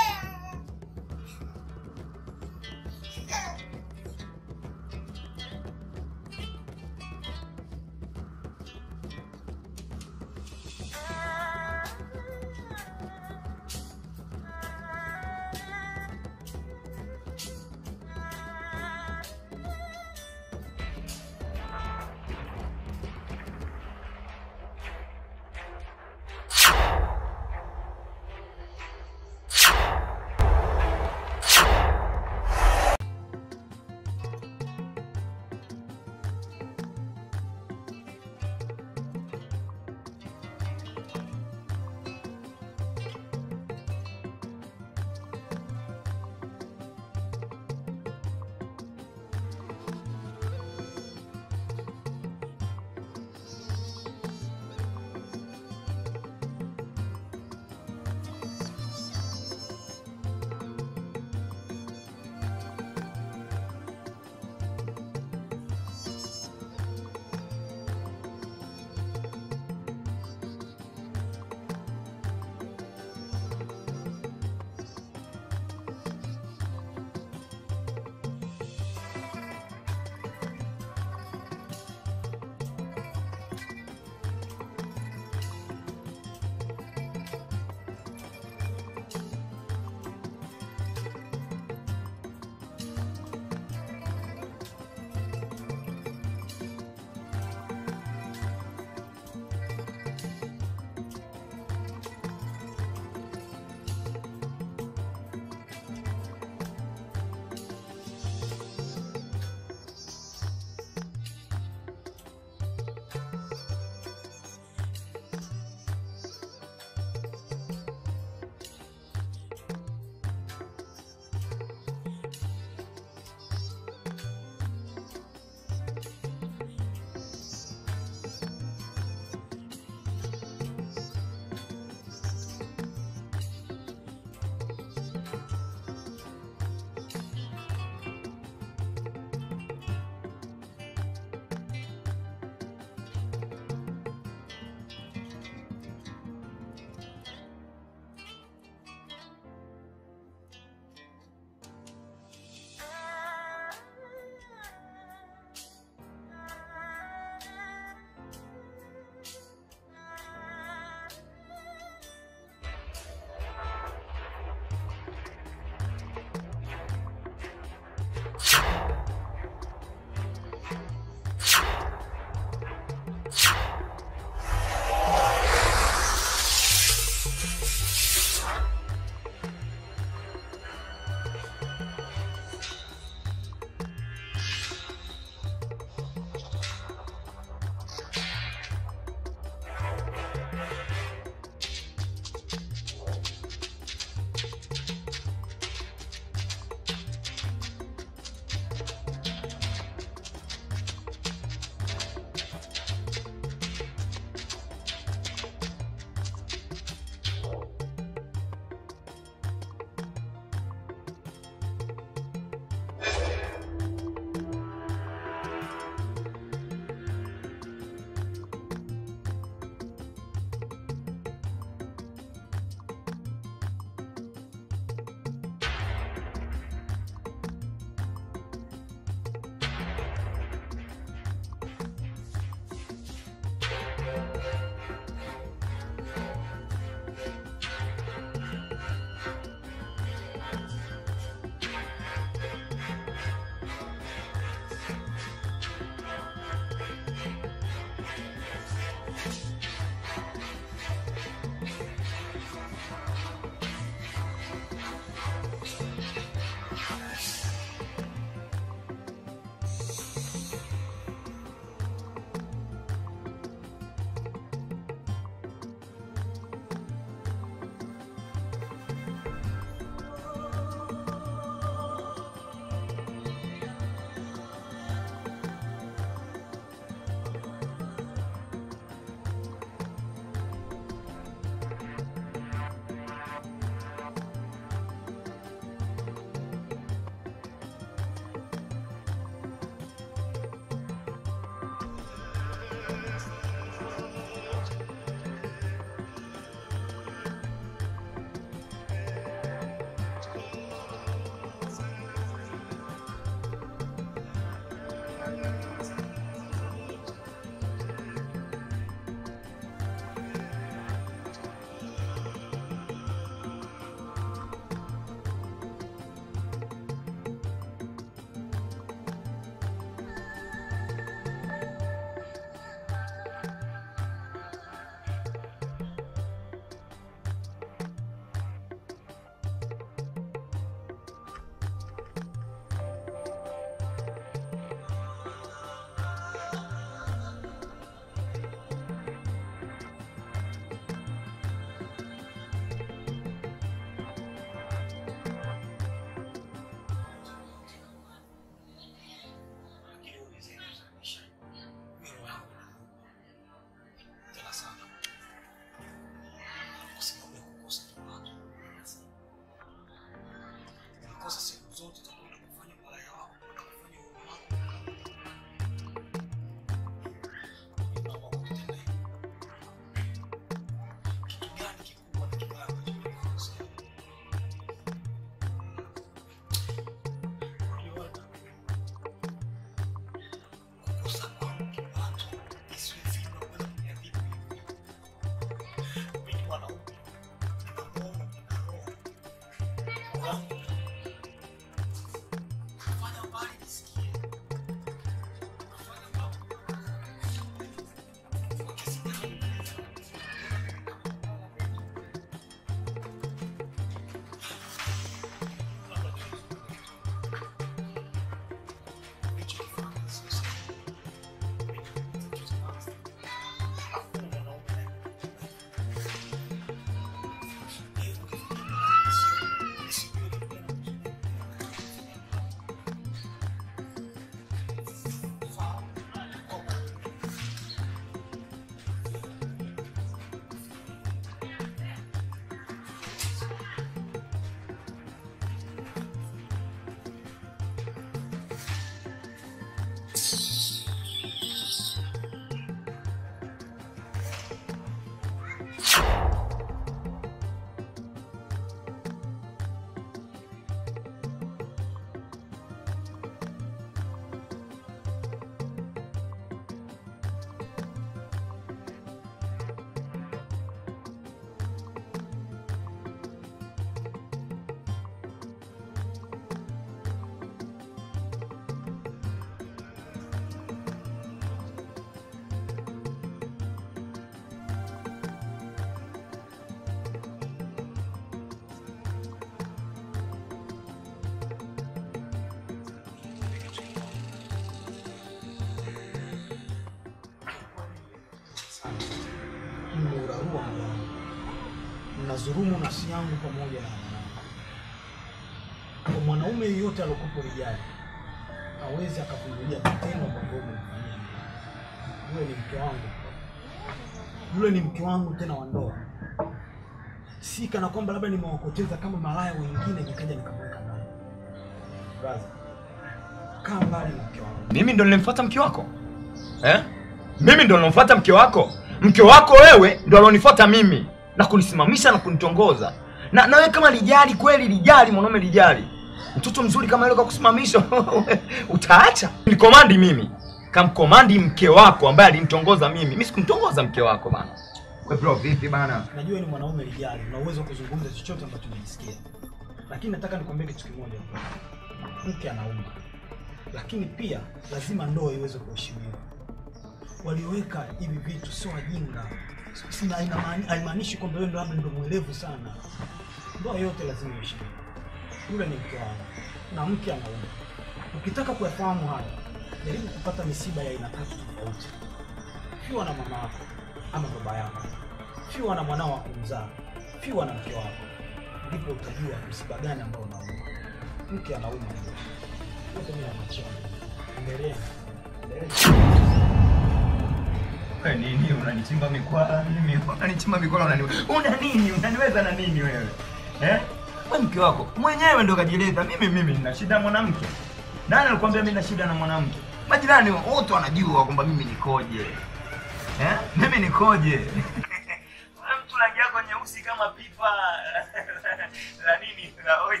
mmeurarua moyo wangu, mnadhulumu nafsi yangu pamoja na mwanangu. Kwa mwanaume yeyote alokupo rijali hawezi akavumilia vitendo ambavyo umemfanyia mimi. Yule ni mke wangu, yule ni mke wangu tena wa ndoa, si kana kwamba labda nimewapoteza kama malaya wengine nikaja nikamweka ndani. Brother, kaa mbali na mke wangu. mimi ndo nilimfuata mke wako eh? mimi ndo nilimfuata mke wako mke wako wewe ndo alonifuata mimi na kunisimamisha na kunitongoza na na wewe kama lijali kweli lijali mwanaume lijali mtoto mzuri kama yule kwa kusimamisha utaacha nikomandi mimi kamkomandi mke wako ambaye alinitongoza mimi mimi sikumtongoza mke wako bana we bro vipi bana Najua ni mwanaume lijali, una uwezo wa kuzungumza chochote ambacho unajisikia, lakini nataka nikwambie kitu kimoja. Mke anauma, lakini pia lazima ndoa iweze kuheshimiwa. Walioweka hivi vitu sio wajinga, Sina- hainamaani- haimaanishi kwamba wewe ndo labda ndo mwelevu sana. Ndoa yote lazima iheshimiwe. Yule ni mke wangu na mke anauma. Ukitaka kuyafahamu haya, jaribu kupata misiba ya aina tatu tofauti. Fiwa na mama yako ama baba yako, fiwa na mwanao wa kumzaa, fiwa na mke wako, ndipo utajua msiba gani ambao unauma. Mke anauma ndio yote, mimi namwachia Mungu. Endelea, endelea. Wewe nini unanichimba mikwala mimi unanichimba mikwala unani una nini unaniweza na nini wewe eh wewe mke wako mwenyewe ndo kajileta mimi mimi nina shida na mwanamke nani alikwambia mimi nina shida na mwanamke majirani wote wanajua kwamba mimi nikoje eh mimi nikoje Wewe mtu rangi yako nyeusi kama pipa la nini la oi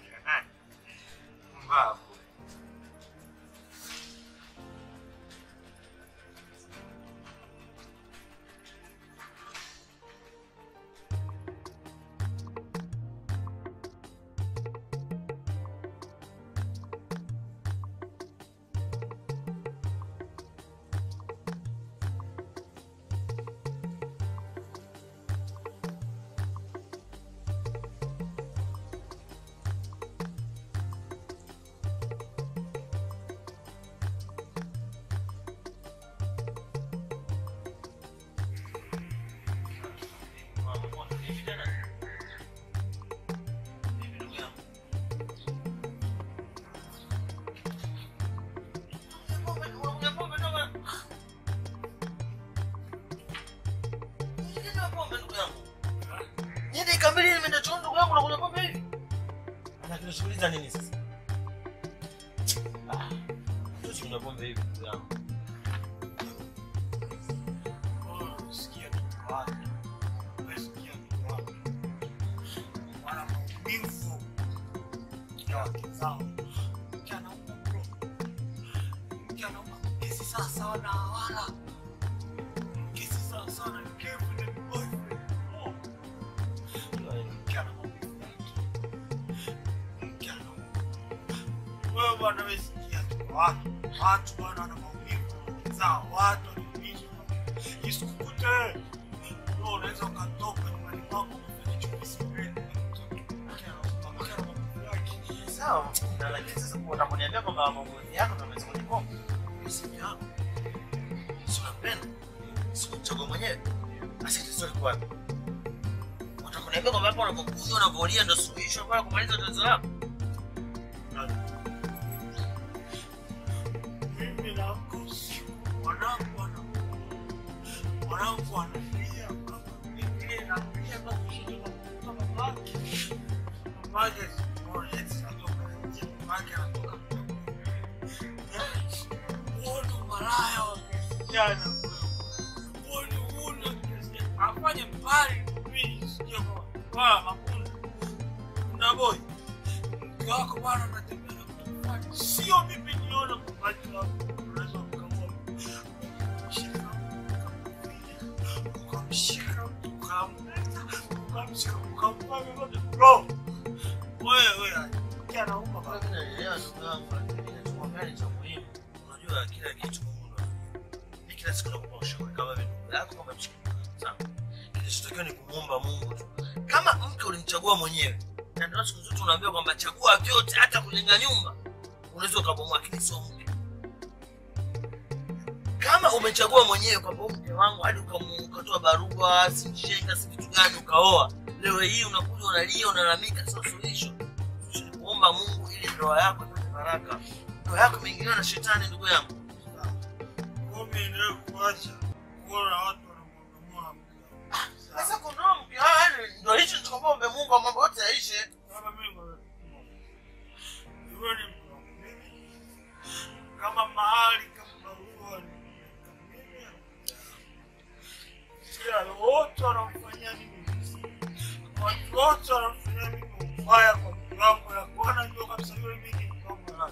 mbavu Unashughuliza nini sasa? Ah, tusi kunywa pombe hivi ndugu yangu. Sikia kitu wake. Wewe sikia kitu wake. Wana maumivu ya wake zao. Mke anauma bro. Mke anauma. Kesi sasa wana wala. Kesi sasa wana kevu ni boyfriend. Oh. Mke ana maumivu yake. Mke anauma. Wewe bwana wewe sikia kitu wake. Watu bwana wana maumivu zao. Watu wanaumizwa isikukute wewe unaweza ukatoka nyumbani kwako umefanya chupi sipendi Sawa. Na lakini sasa kwa unaponiambia kwamba maamuzi yako ndio unaweza kunikomba. Mimi yako. Si unapenda? Si unachagua mwenyewe. Basi tatizo liko wapi? Unataka kuniambia kwamba hapo unapokuja unavolia ndio suluhisho bora kumaliza tatizo lako? mimi naamka usiku mwanangu ana mwanangu analia kama vile nalia kama kushinda kama babake babake simuone eti anatoka nje babake anatoka uone umalaya wa kijana uone una afanye mbali mimi sije kwa kwa makunda na boy mke wako bwana anatembea na mtu fulani sio mimi niona kwa macho yangu unaweza ukamwona shika ukamshika ukamleta ukamshika ukamfanya yote bro wewe kia nauma Kwa vile naelewa ndugu yangu lakini ninachomwambia ni cha muhimu. Unajua kila kitu Mungu ndo ni kila siku nakupa ushauri kama vile ndugu yako kama mshikaji. Sawa. Kilichotakiwa ni kumwomba Mungu tu. Kama mke ulimchagua mwenyewe na ndio siku zote unaambiwa kwamba chagua vyote hata kujenga nyumba unaweza ukabomoa lakini sio mke. kama umechagua mwenyewe kwamba huyu mke wangu hadi ukamu- ukatoa barua simshenga si vitu gani ukaoa leo hii unakuja unalia unalalamika sio suluhisho Suluhisho ni kuomba mungu ili ndoa yako ipate baraka ndoa yako imeingiliwa na shetani ndugu yangu Mimi endelee kuacha kuona watu wanamwangamua mke wangu. sasa kundoa mke wao yani ndo hicho tukombe mungu wa mambo yote yaishe Kama mimi ngoja Iwe ni mke wangu mimi. Kama mahali kama baruani. Mimi kila wote wanamfanyia mimi watu wote wanamfanyia mimi ubaya kwa mke wangu ya kuona ndio kabisa yule mimi ni mke wangu halali.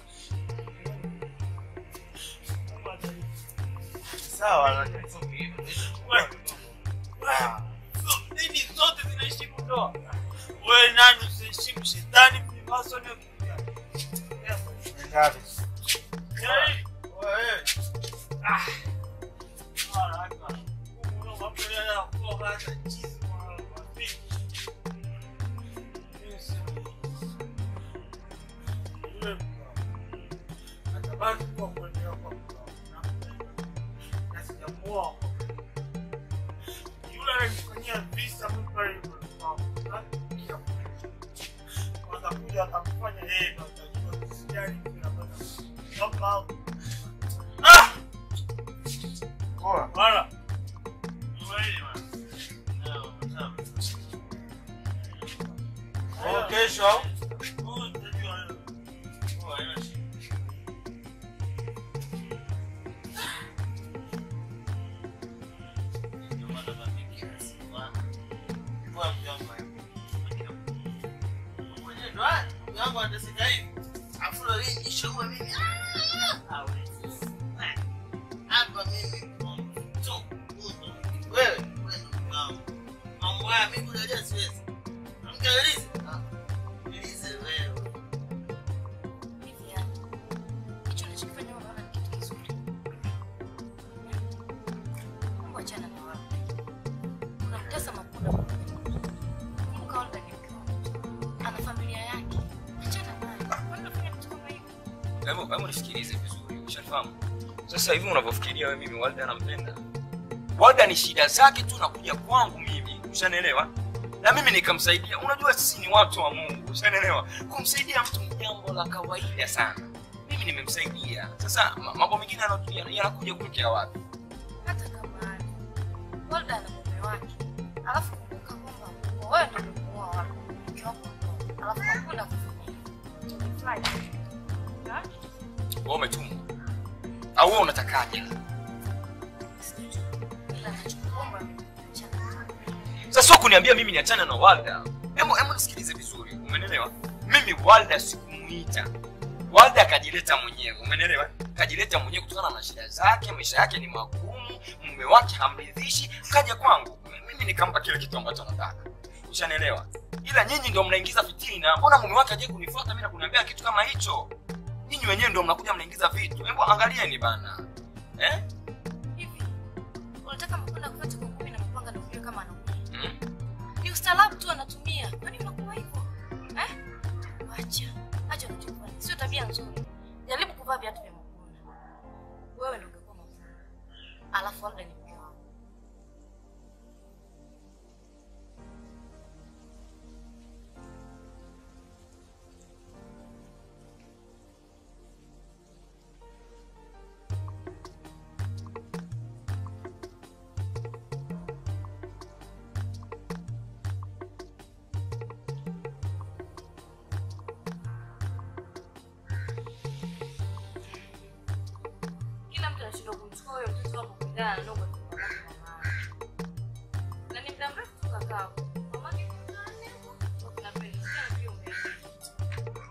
Kama ni- sawa lakini sio hivyo. Wewe, wewe, so- dini zote zinaheshimu ndoa. Wewe nani usiheshimu shetani mlimasoni ukiingia? Ngapi? Yaani, Wewe, ah, haraka. Kuna mambo ya kuoga hata chizi kwa wapi. Mimi sina. Yule mkao. Atabaki kuwa kuendelea kwa mkao. Nampenda. Na sijamuoa kwa yule ananifanyia visa mimi pale yule mkao. Watakuja watamfanya yeye ndo atajua jinsi gani vinapata. Naomba Ah! poa. Bwana. Wewe bwana. Kwa kesho au? Huyu utajua wewe. Poa, haina shida. Ndio maana mimi kila siku bwana. Poa, mke wangu hayupo. Mwenyewe ndo haya, mke wangu anateseka hivi. Afu leo hii nishaua mimi. Ah! Hawezi. Hapa mimi tu. Wewe, wewe ndo wangu. Mambo haya mimi kujalia siwezi. Mkelezi. Ah. Niulize wewe. Hivi yani, hicho unachokifanya wewe unaona ni kitu kizuri? Mungu achana na wao. Unamtesa Makuda kwa nini? Kumbuka Olga ni mke wako. Ana familia yake. Achana naye. Kwa nini unafanya vitu kama hivyo? Hebu hebu nisikilize vizuri, ushafahamu? Sasa hivi unavyofikiria wewe, mimi Walda anampenda. Walda ni shida zake tu nakuja kwangu mimi, ushanielewa? Na mimi nikamsaidia. Unajua sisi ni watu wa Mungu, ushanielewa? Kumsaidia mtu ni jambo la kawaida sana. Mimi nimemsaidia. Sasa ma- mambo mengine yanatu- yana- yanakuja kutokea wapi? Hata kama ani. Olga ana mume wake. Alafu kumbuka kwamba wewe ndio umemuoa wako. Mke wako ndio. Alafu Makuda kufanya hivyo. Umefurahi? Ha? Wewe umetumwa. Au wewe unatakaje? Sijui. Ila nachokuomba achana naye. Sasa sio kuniambia mimi niachane na Walda. Hebu hebu nisikilize vizuri, umeelewa? Mimi Walda sikumuita. Walda akajileta mwenyewe, umeelewa? Kajileta mwenyewe kutokana na shida zake, maisha yake ni magumu, mume wake hamridhishi, kaja kwangu. Mimi nikampa kile kitu ambacho anataka. Ushanielewa? Ila nyinyi ndio mnaingiza fitina. Mbona mume wake aje kunifuata mimi na kuniambia kitu kama hicho? Nyinyi wenyewe ndio mnakuja mnaingiza vitu. Hebu angalieni bana. Eh? Hivi unataka Makuda kufuata kwa ngumi na mapanga na kujua kama anaumia? Mm. Ni ustaarabu tu anatumia. Kwani unakuwa hivyo? Eh? Acha. Acha unachofanya. Sio tabia nzuri. Jaribu kuvaa viatu vya Makunda. Wewe ndio ungekuwa Makunda. Alafu labda ni mke wako. Kila mtu anashindwa kumchukua huyo mtoto wako kulingana na ndogo tu kwa mama. Na ni muda mrefu tu kakaa hapo. Mama ni nani? Wakina Peli. Sasa pia umeenda.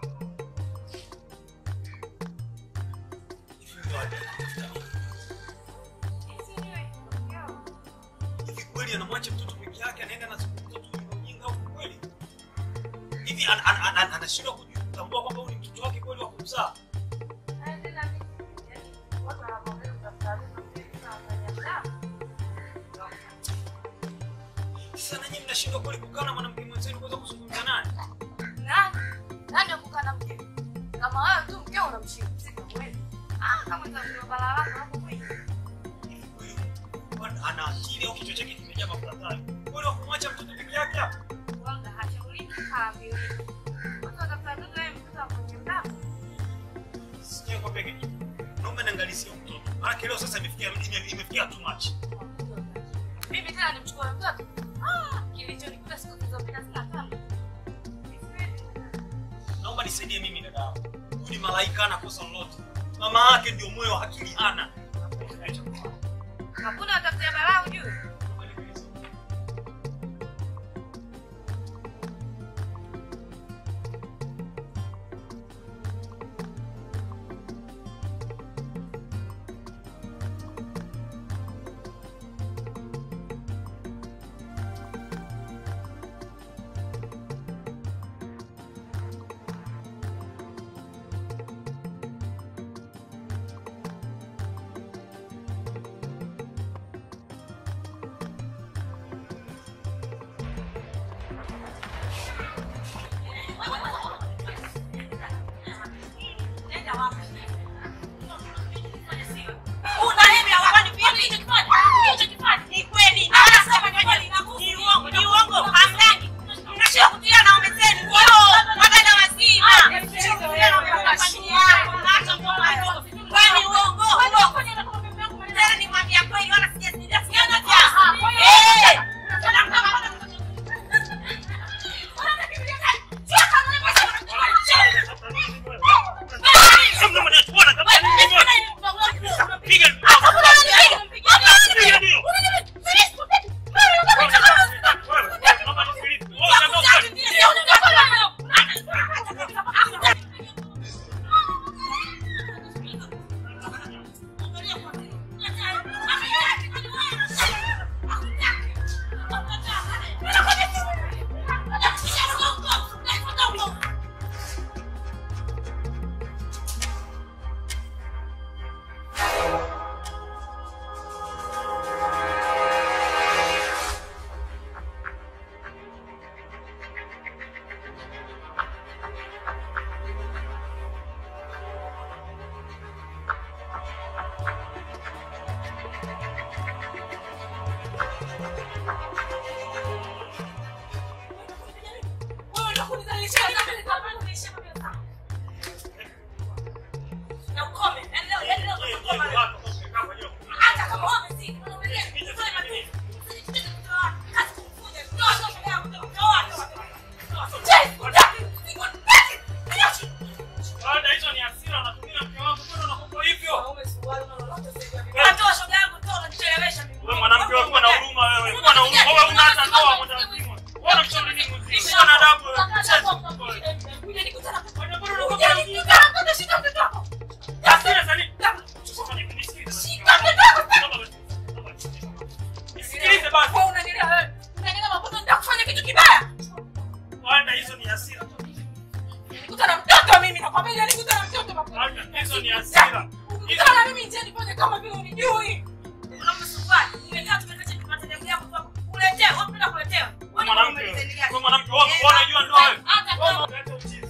Hizi niwe yao. Hivi kweli anamwacha mtoto peke yake anaenda na siku mtoto ujinga ujinga huko kweli? Hivi an- an- an- an- anashindwa kujitambua kwamba huyu ni mtoto wake kweli wa kumzaa? Sasa nanyi mnashindwa kweli kukaa na mwanamke mwenzenu kuweza kuzungumza naye? Nani? Nani akukaa na mkeo? Kama wewe tu mkeo unamshika, si kama wewe. Ah, kama ndio balaa lako hapo kweli. ana akili au kichwa chake kimejaa mafuta tayo. Wewe kumwacha mtoto peke yake hapa? Wanga hashauriki haambiwi. Watu watafuta mtoto wewe mtoto wa kwenye mlango. Sijui kwa peke yake. Naomba niangalizie huyo mtoto. Maana leo sasa imefikia ime- imefikia too much. Mimi tena nimchukue mtoto. Ah, kilichonikuta siku zilizopita sina tabu. Naomba nisaidie mimi dada yangu. Huyu ni malaika ana kosa lolote. Mama yake ndio moyo wa akili ana. Hakuna watafutia balaa ujue. Baada hizo ni hasira unatumia mke wangu mbona unakuwa hivyo? Wewe mwanamke wewe kuwa na huruma wewe. Kuwa na huruma wewe una hata ndoa mwanamke. Wewe unamshauri nini mzee? Kuwa na adabu wewe. Hasira za nini? Nisikilize basi. Baada hizo ni hasira. Baada hizo ni hasira. Mwanamke wewe. Wewe mwanamke wewe unajua ndoa wewe. Wewe unaleta uchizi.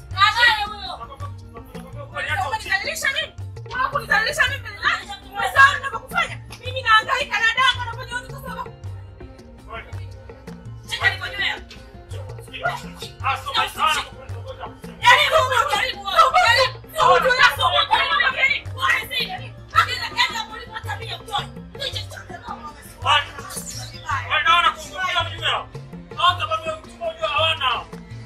Ah, so my son. Wewe naona kuongea mjumbe. Hata baba mchumba unajua hawana.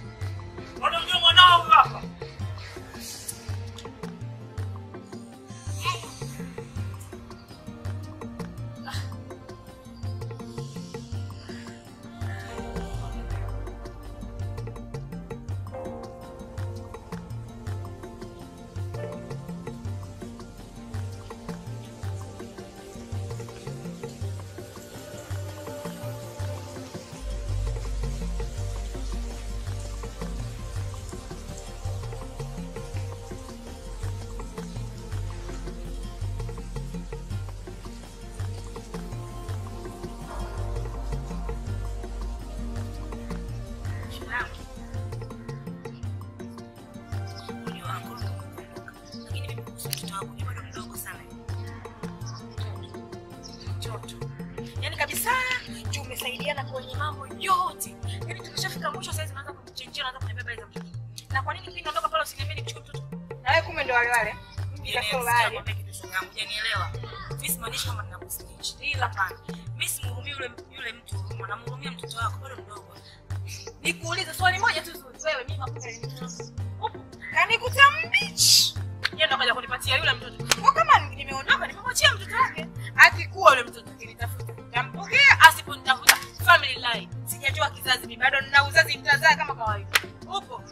tumejadiliana kwenye mambo yote. Yaani tumeshafika mwisho sasa naanza kumchenjia naanza kuniambia habari za mtoto. Na kwa nini pindi ondoka pale usiniambie nichukue mtoto? Na wewe kumbe ndo wale wale. Mjinga sio wale. Hujanielewa. Mimi simaanishi kama ninakusnitch. Ila hapana. Mimi simhurumii yule yule mtu huruma, namhurumia mtoto wako bado mdogo. Nikuulize swali moja tu zuri. Wewe mimi makuta upo. Kanikuta mbichi. Yeye ndo kaja kunipatia yule mtoto. Kwa kama nimeondoka nimemwachia mtoto wake. Akikuwa yule mtoto akinitafuta. Tampokea asiponitafuta. Family line. Sijajua kizazi mimi bado nina uzazi nitazaa kama kawaida. Upo.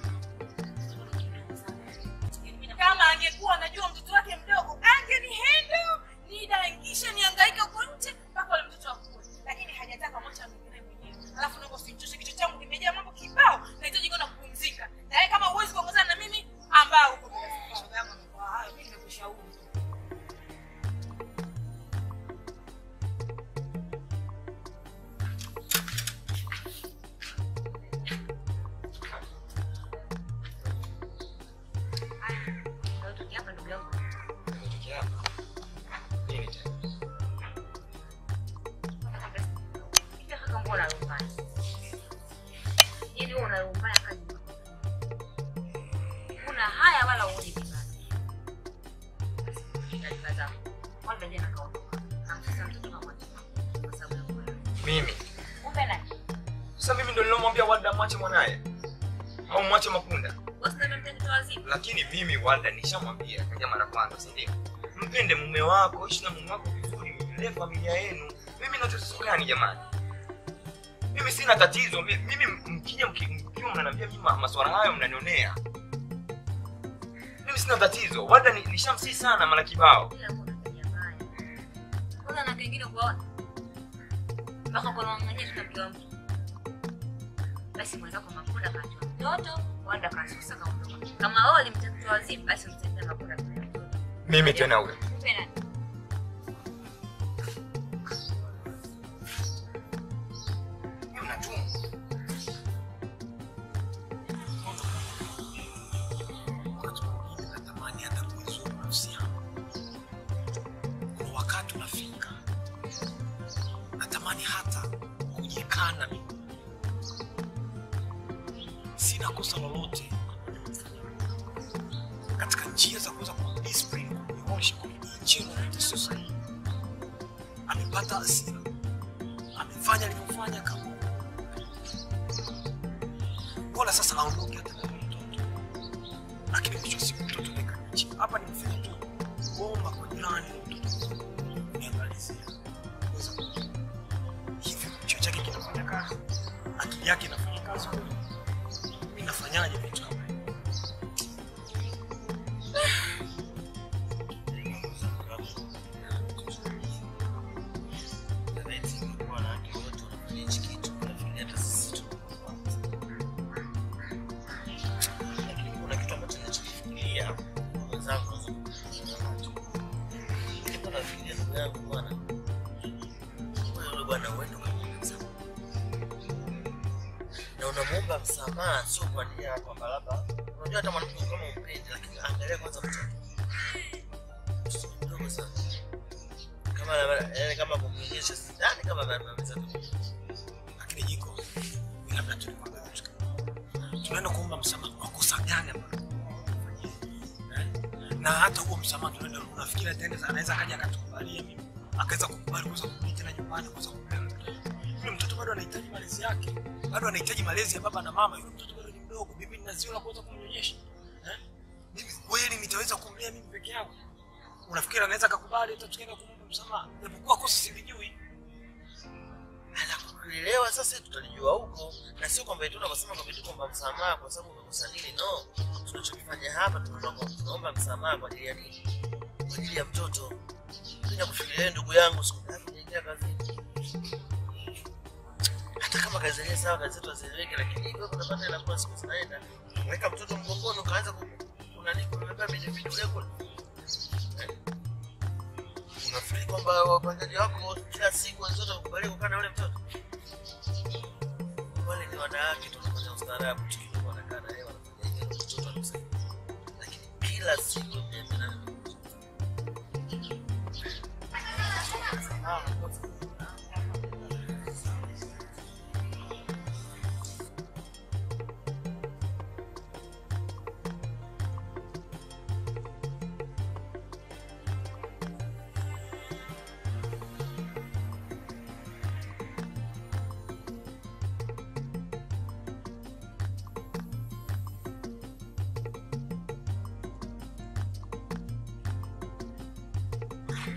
Kama angekuwa anajua mtoto wake mdogo, angenihendo nidaingishe niangaike huko nje mpaka yule mtoto akue. Lakini hajataka mwacha mwingine mwenyewe. Alafu naomba usichoshe kichwa changu kimejaa mambo kibao. Nahitaji kwenda kupumzika. Na wewe kama huwezi kuongozana na mimi ambao uko kwa sababu yangu amekuwa hayo, mimi nimekushauri. Hapa ndugu yangu. Nini tena? Hivi kaka mbona unalumbana? Yaani wewe unalumbana kaji. Kuna haya wala uone vibaya. Taarifa zako. Kwanza jana kaondoka. Hamsasa mtoto kama kwa sababu ya kula. Mimi. Kumbe nani? Sasa mimi ndo nilomwambia Walda mwache mwanaye. Au mwache Mapunda. Wewe ndio mtoto wazimu. Lakini mimi Walda nishamwambia kaja mara kwanza, si ndio? Mpende mume wako, ishi na mume wako vizuri, mlee familia yenu. Mimi na tatizo gani jamani? Mimi sina tatizo. Mi- Mimi mkija mki- mkiwa mnaniambia mimi ma- maswala hayo mnanionea. Mimi sina tatizo. Walda ni- nishamsii sana mara kibao. Ila kuna tabia mbaya. Kuna na kengine kuona. Mpaka kwa ngangania tutamjua mtu. Basi mwenda kwa Mapunda kachua mtoto, wanda kasusa kaondoka. Kama wewe ulimtaka mtoto wazimu, basi mtendee Mapunda kwa mtoto. Mimi tena huyo. Kumbe nani? wakati mwingine natamani hata kuizuru nafsi yangu. Kuna wakati unafika natamani hata kujikana mimi. Sina kosa lolote katika njia za kuweza kumdiscipline, kumnyoosha, kumjia lolote sio sahihi. Amepata hasira, amefanya alivyofanya kama bora sasa aondoke hata na yule mtoto lakini mwisho wa siku mtoto nekanichi hapa nimefanya tu kuomba kwa jirani mtoto niangalizia kuweza kujua. hivi kichwa chake kinafanya kazi akili yake inafanya kazi kweli? mi nafanyaje vitu kama hivi Lakini kuna kitu ambacho ninachokifikiria mwenzangu, nilikuwa nafikiria ndugu yangu bwana, wewe yule bwana uende ukamwombe msamaha, na unamwomba msamaha sio kwa nia ya kwamba labda unajua hata mwanamke kama umpendi, lakini angalia kwanza mtoto Mtoto ni mdogo sana, kama yaani kama kumnyonyesha sidhani kama anaweza lakini jiko mi labda tulikwambia kitu kimoja. tunaenda kuomba msamaha kwa kosa gani ambalo tumefanyia? Eh? na hata huo msamaha tunaenda unafikiri ataenda anaweza akaja akatukubalia mimi akaweza kukubali kuweza kurudi tena nyumbani kuweza kumlea mtoto yule mtoto bado anahitaji malezi yake bado anahitaji malezi ya baba na mama yule mtoto bado ni mdogo mimi nina zio la kuweza kumnyonyesha eh? mimi kweli nitaweza kumlea mimi peke yangu unafikiri anaweza akakubali hata tukienda kumwomba msamaha japokuwa kosa silijui kuelewa sasa tutalijua huko na sio kwamba eti tunasema kwamba eti kwamba msamaha kwa sababu umekosa nini no tunachokifanya hapa tunaomba tunaomba msamaha kwa ajili ya nini kwa ajili ya mtoto kuja kufikiria "Eh, ndugu yangu siku ngapi naingia kazini hata kama kazi zenyewe sawa kazi zetu hazieleweki lakini ikiwa kunapata inakuwa siku zinaenda weka mtoto mgongoni ukaanza ku- kunani kubeba midevide kule Eh? unafikiri kwamba wapangaji wako kila siku wenzote wakubalia kukaa na yule mtoto wale ni wanawake tunapata ustaarabu tukiwa wanakaa na yeye wanafanya hivyo mtoto anamsaidia lakini kila siku mniambia na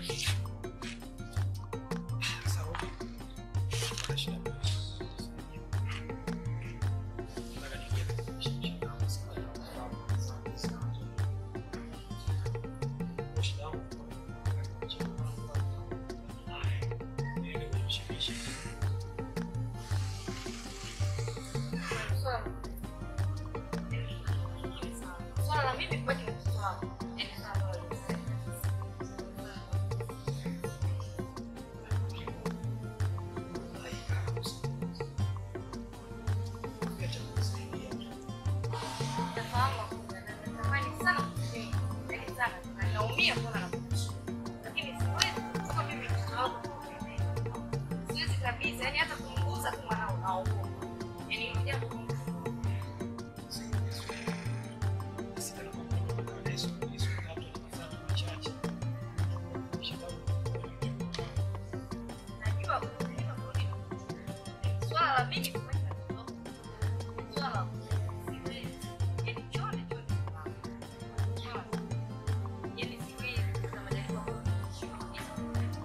Sasa Robi, kuna shida moja. Nataka niingie shida yangu sana, nafahamu sana sana. Shida yangu niende kwenye mshemeshi. Swala la mimi kubaki na mtoto wako. Nafahamu hakuna, na natamani sana kusema, lakini sana, na naumia kuona nakuishi. Lakini siwezi kuchukua mimi mtoto wako siwezi kabisa, yani hata kumgusa tu mwanao naogopa. Yani hilo jambo najua unajua kurudi. Swala la mimi kubaki na mtoto wako. Swala la siwezi. Yani chote chote kwa Swala. Yani siwezi kuna majaliwa ambayo nimeshindwa kabisa.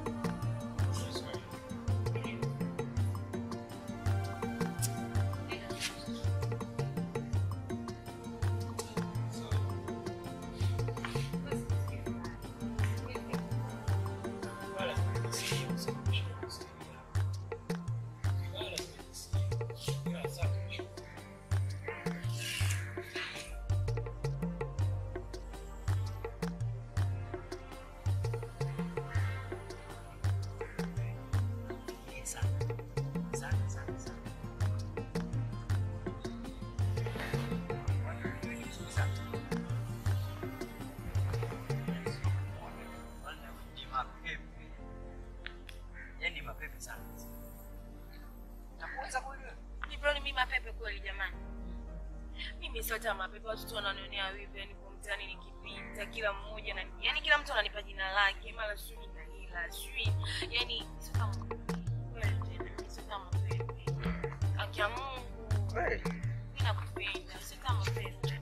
Yaani mapepe sana. Nakuuliza kweli wewe? Nipeoni mimi mapepe kweli jamani. Mimi si hata mapepe watoto wananionea wivu yani kwa mtaani nikipita kila mmoja na yani kila mtu ananipa jina lake mara sijui na hila sijui yani sio kama kweli tena sio kama pepe. Haki ya Mungu. Kweli. Mimi nakupenda sio kama pepe.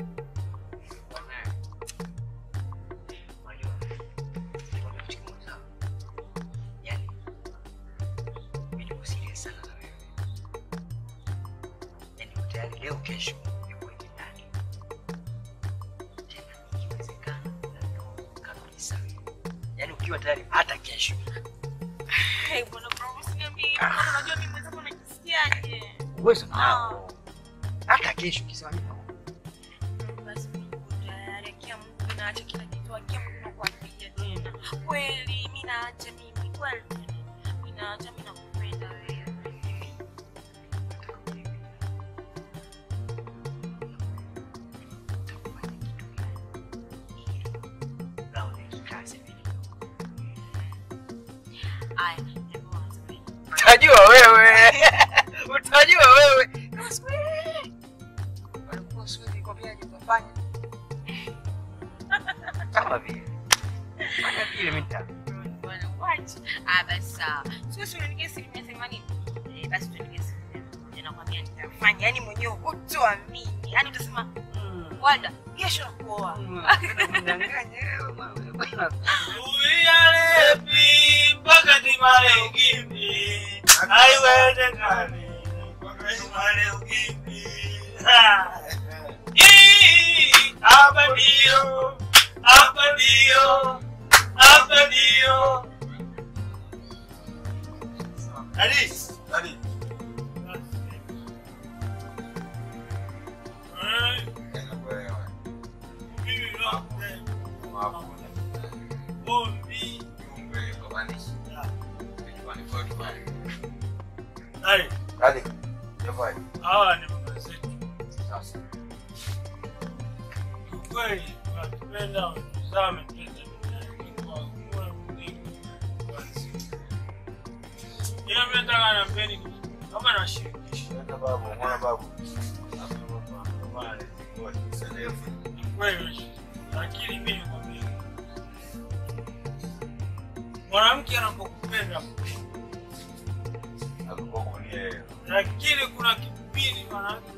Unajua, nikwambia kitu kimoja. Yaani, mimi niko serious sana na wewe. Yaani uko tayari leo kesho nikuweke ndani. Tena ikiwezekana na ndoa kabisa. Yaani ukiwa tayari hata kesho. Hey, bwana bro, usiniambie hivyo. Bwana, Unajua mimi mwenzako najisikiaje? Uwezo nao. Hata kesho kisema mimi Basi mimi niko tayari. Haki ya Mungu naacha kila kitu. Haki ya Mungu nakuapia tena. Kweli mimi naacha mimi kweli. Mimi naacha mimi nakupenda wewe. Aya, hebu anza wewe. utajua wewe. Utajua wewe. Walikuwa siwezi kwambiaje utafanya. Kama vile. Fanya vile mimi nita. Bwana, wacha. Ah, basi sawa. Sio si unanigia asilimia themanini? Eh, basi tuendelee asilimia moja. Nakwambia nitafanya. Yaani mwenyewe hutoamini. Yaani utasema, "Mm, Wanda, kesho nakuoa." Uyalepi mpaka timale ugimbi, haiwezekani mpaka timale ugimbi. Ha! Ii, Hapa ndio, hapa ndio, hapa ndio. Ali, Ali. Eh, mimi nakupenda. Ombi. Ali, hawa ni mama zetu. Kiukweli wanatupenda, wanatuzaa, wametuleta duniani kwa moyo mnene wa siku. Ila mimi nataka nampeni kama nashirikisha. Kweli, lakini mimi nikwambia, mwanamke anapokupenda lakini kuna kipindi mwanamke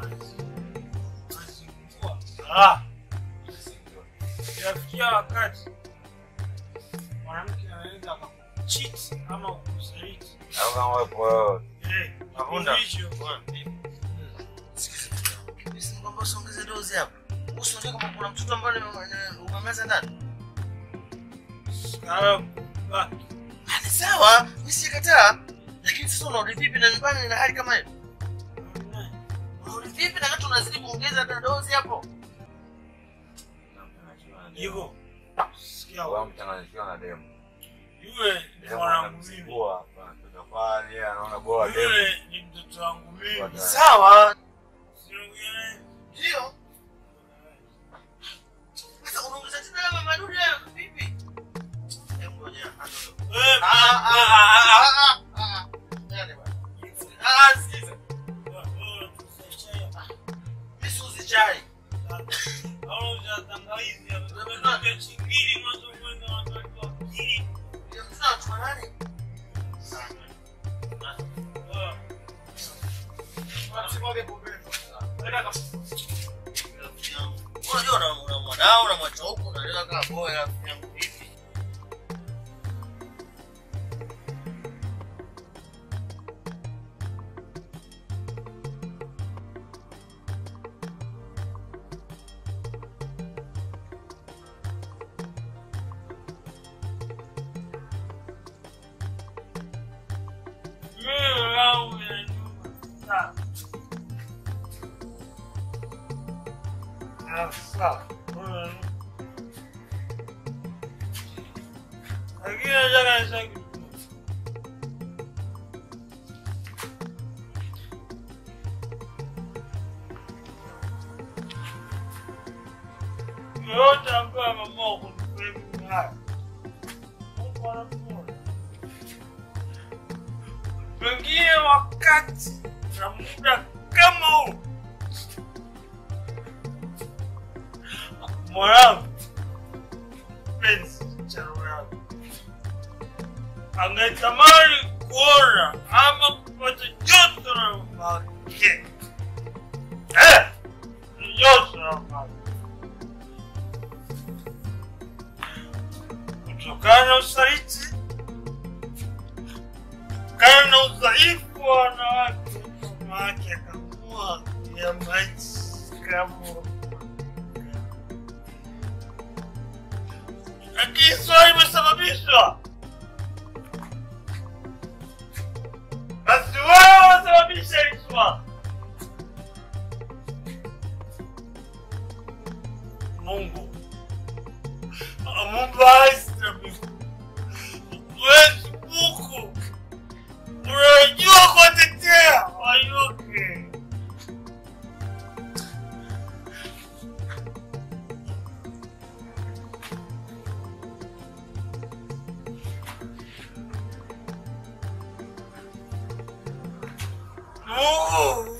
anazingua. Ah, inafikia wakati mwanamke anaweza anaweza akakucheat ama kukusaliti. Au kama wepo wewe. Eh, Mapunda. hicho. Sikiza kitu yangu. Mimi si kwamba usiongeze dozi hapo. Usiongee kama kuna mtoto ambaye umemeza ndani. Sawa. Ba- Ah, Ni sawa, mimi sikataa. Lakini sasa unarudi vipi na nyumbani na hali kama hiyo? Unarudi vipi na watu unazidi kuongeza hata dozi hapo? Hivyo. Sikia Wewe mchanganyikiwa na demu. yule ni mwanangu mimi. Anamsumbua hapa. Tafadhali yeye anaona bora demu. Yule ni mtoto wangu mimi. Sawa. Siongee. Ndio. Sasa unaongeza tena na mama dudu hayo vipi? Hebu ngoja. Eh, Ah ah ah ah ah, ah. Nani bwana? Ah, sikiza. Mimi siuzi chai. Ndio mzee wa chuma nani? Wasimwage pembeni. Unajua una una mwanao unamwacha huku unaleta kama boya rafiki yangu vipi? Lakini nataka niseme kitu. yoyote ambaye ameamua kunifanya haya Mungu anamuona. Pengine wakati na muda kama huu mwanangu penzi cha roho yangu angetamani kuona ama kupata joto la mama yake eh, joto la mama yake. kutokana na usaliti, kutokana na udhaifu wa wanawake, mama yake akaamua ya maji kama lakini swali imesababishwa basi wewe wasababisha hili swali. Mungu amuumba ardhi na mbingu, wewe Mungu unajua kuwatetea wanyonge. Mungu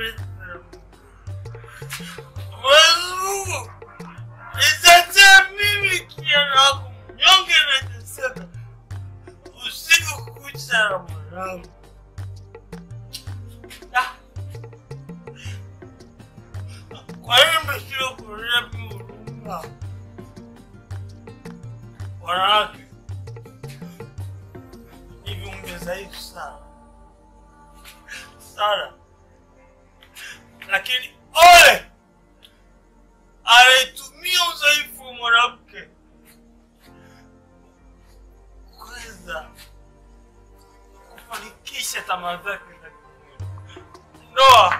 Mungu nitetee mimi kijana wako mnyonge nateseka usiku kucha na mwanangu. Ah. Kwa nini mnashindwa kuonea mimi huruma? Wanawake ni viumbe dhaifu sana sana, lakini ole anaitumia udhaifu wa mwanamke kuweza kufanikisha tamaa zake za kimwili. Ndoa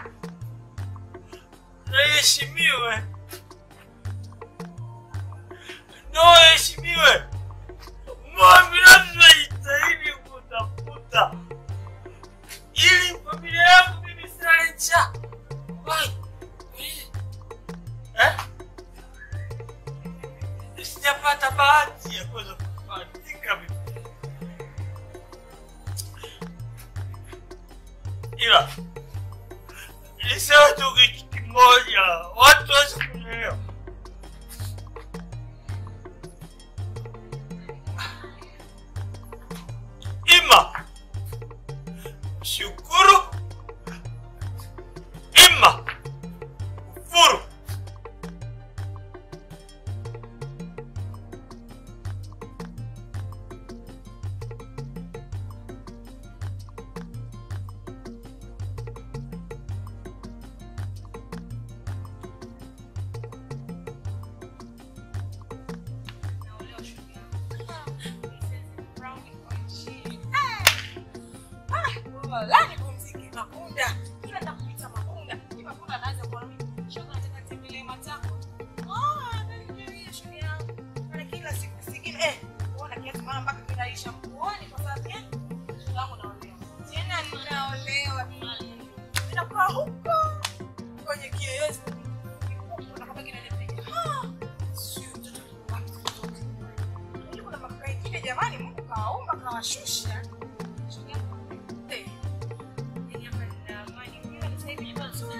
na iheshimiwe, ndoa iheshimiwe. Moyo binafsi najitahidi kutafuta ili familia yangu mimi silale njaa. Wai, eh? sijapata bahati ya kuweza kufanika mimi. ila nisema tu kitu kimoja, watu waweze kunielewa. Ima shukuru, ima kufuru. kwamba la nipumzike Makunda, kila nakupita Makunda, ni Makunda anaanza kuona mimi shoga, nataka nitembelee matako. Ah, ndio shoga yangu. Maana kila siku sikini eh, unaona kiasi mara mpaka kinaisha mkuoni kwa sababu eh, shoga yangu naolewa. Tena ninaolewa. Ninakuwa huko kwenye kiyoyozi. Kuna kama kinanipenya. Ah, sio mtoto wangu. Ili kuna makaka ingine jamani, Mungu kawaumba kawashusha. Shoga yangu. Eh. Yaani hapa nina amani. Mimi sasa hivi nyumba nzuri.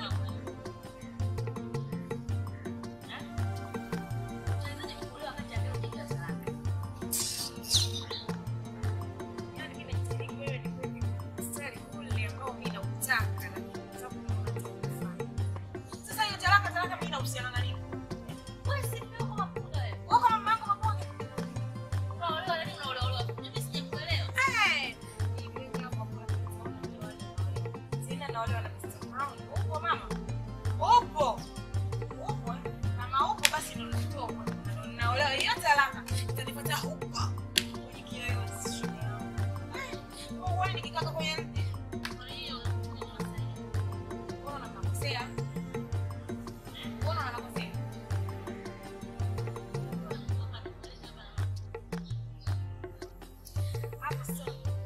Yaani mimi najitahidi wewe ni kweli mstari ule ambao mimi nautaka na sababu unataka Sasa hiyo talaka talaka mimi inahusiana na nini? Wewe si mimi kama Makunda wewe. Wewe kama mama yako Makunda. Unaolewa nani unaolewa? Mimi sijakuelewa. Eh. Mimi kama Makunda. Sina naolewa na Mr. Brown. Upo mama? Upo. Upo. eh? Kama upo basi ndio natoka. Ndio Naolewa hiyo talaka. Itanipata huko. Kwenye kiyoyozi. shoga yangu. Eh, wewe nikikaka kwenye mti. Kwa hiyo Mbona nakosea? Mbona nakosea? Hapo sasa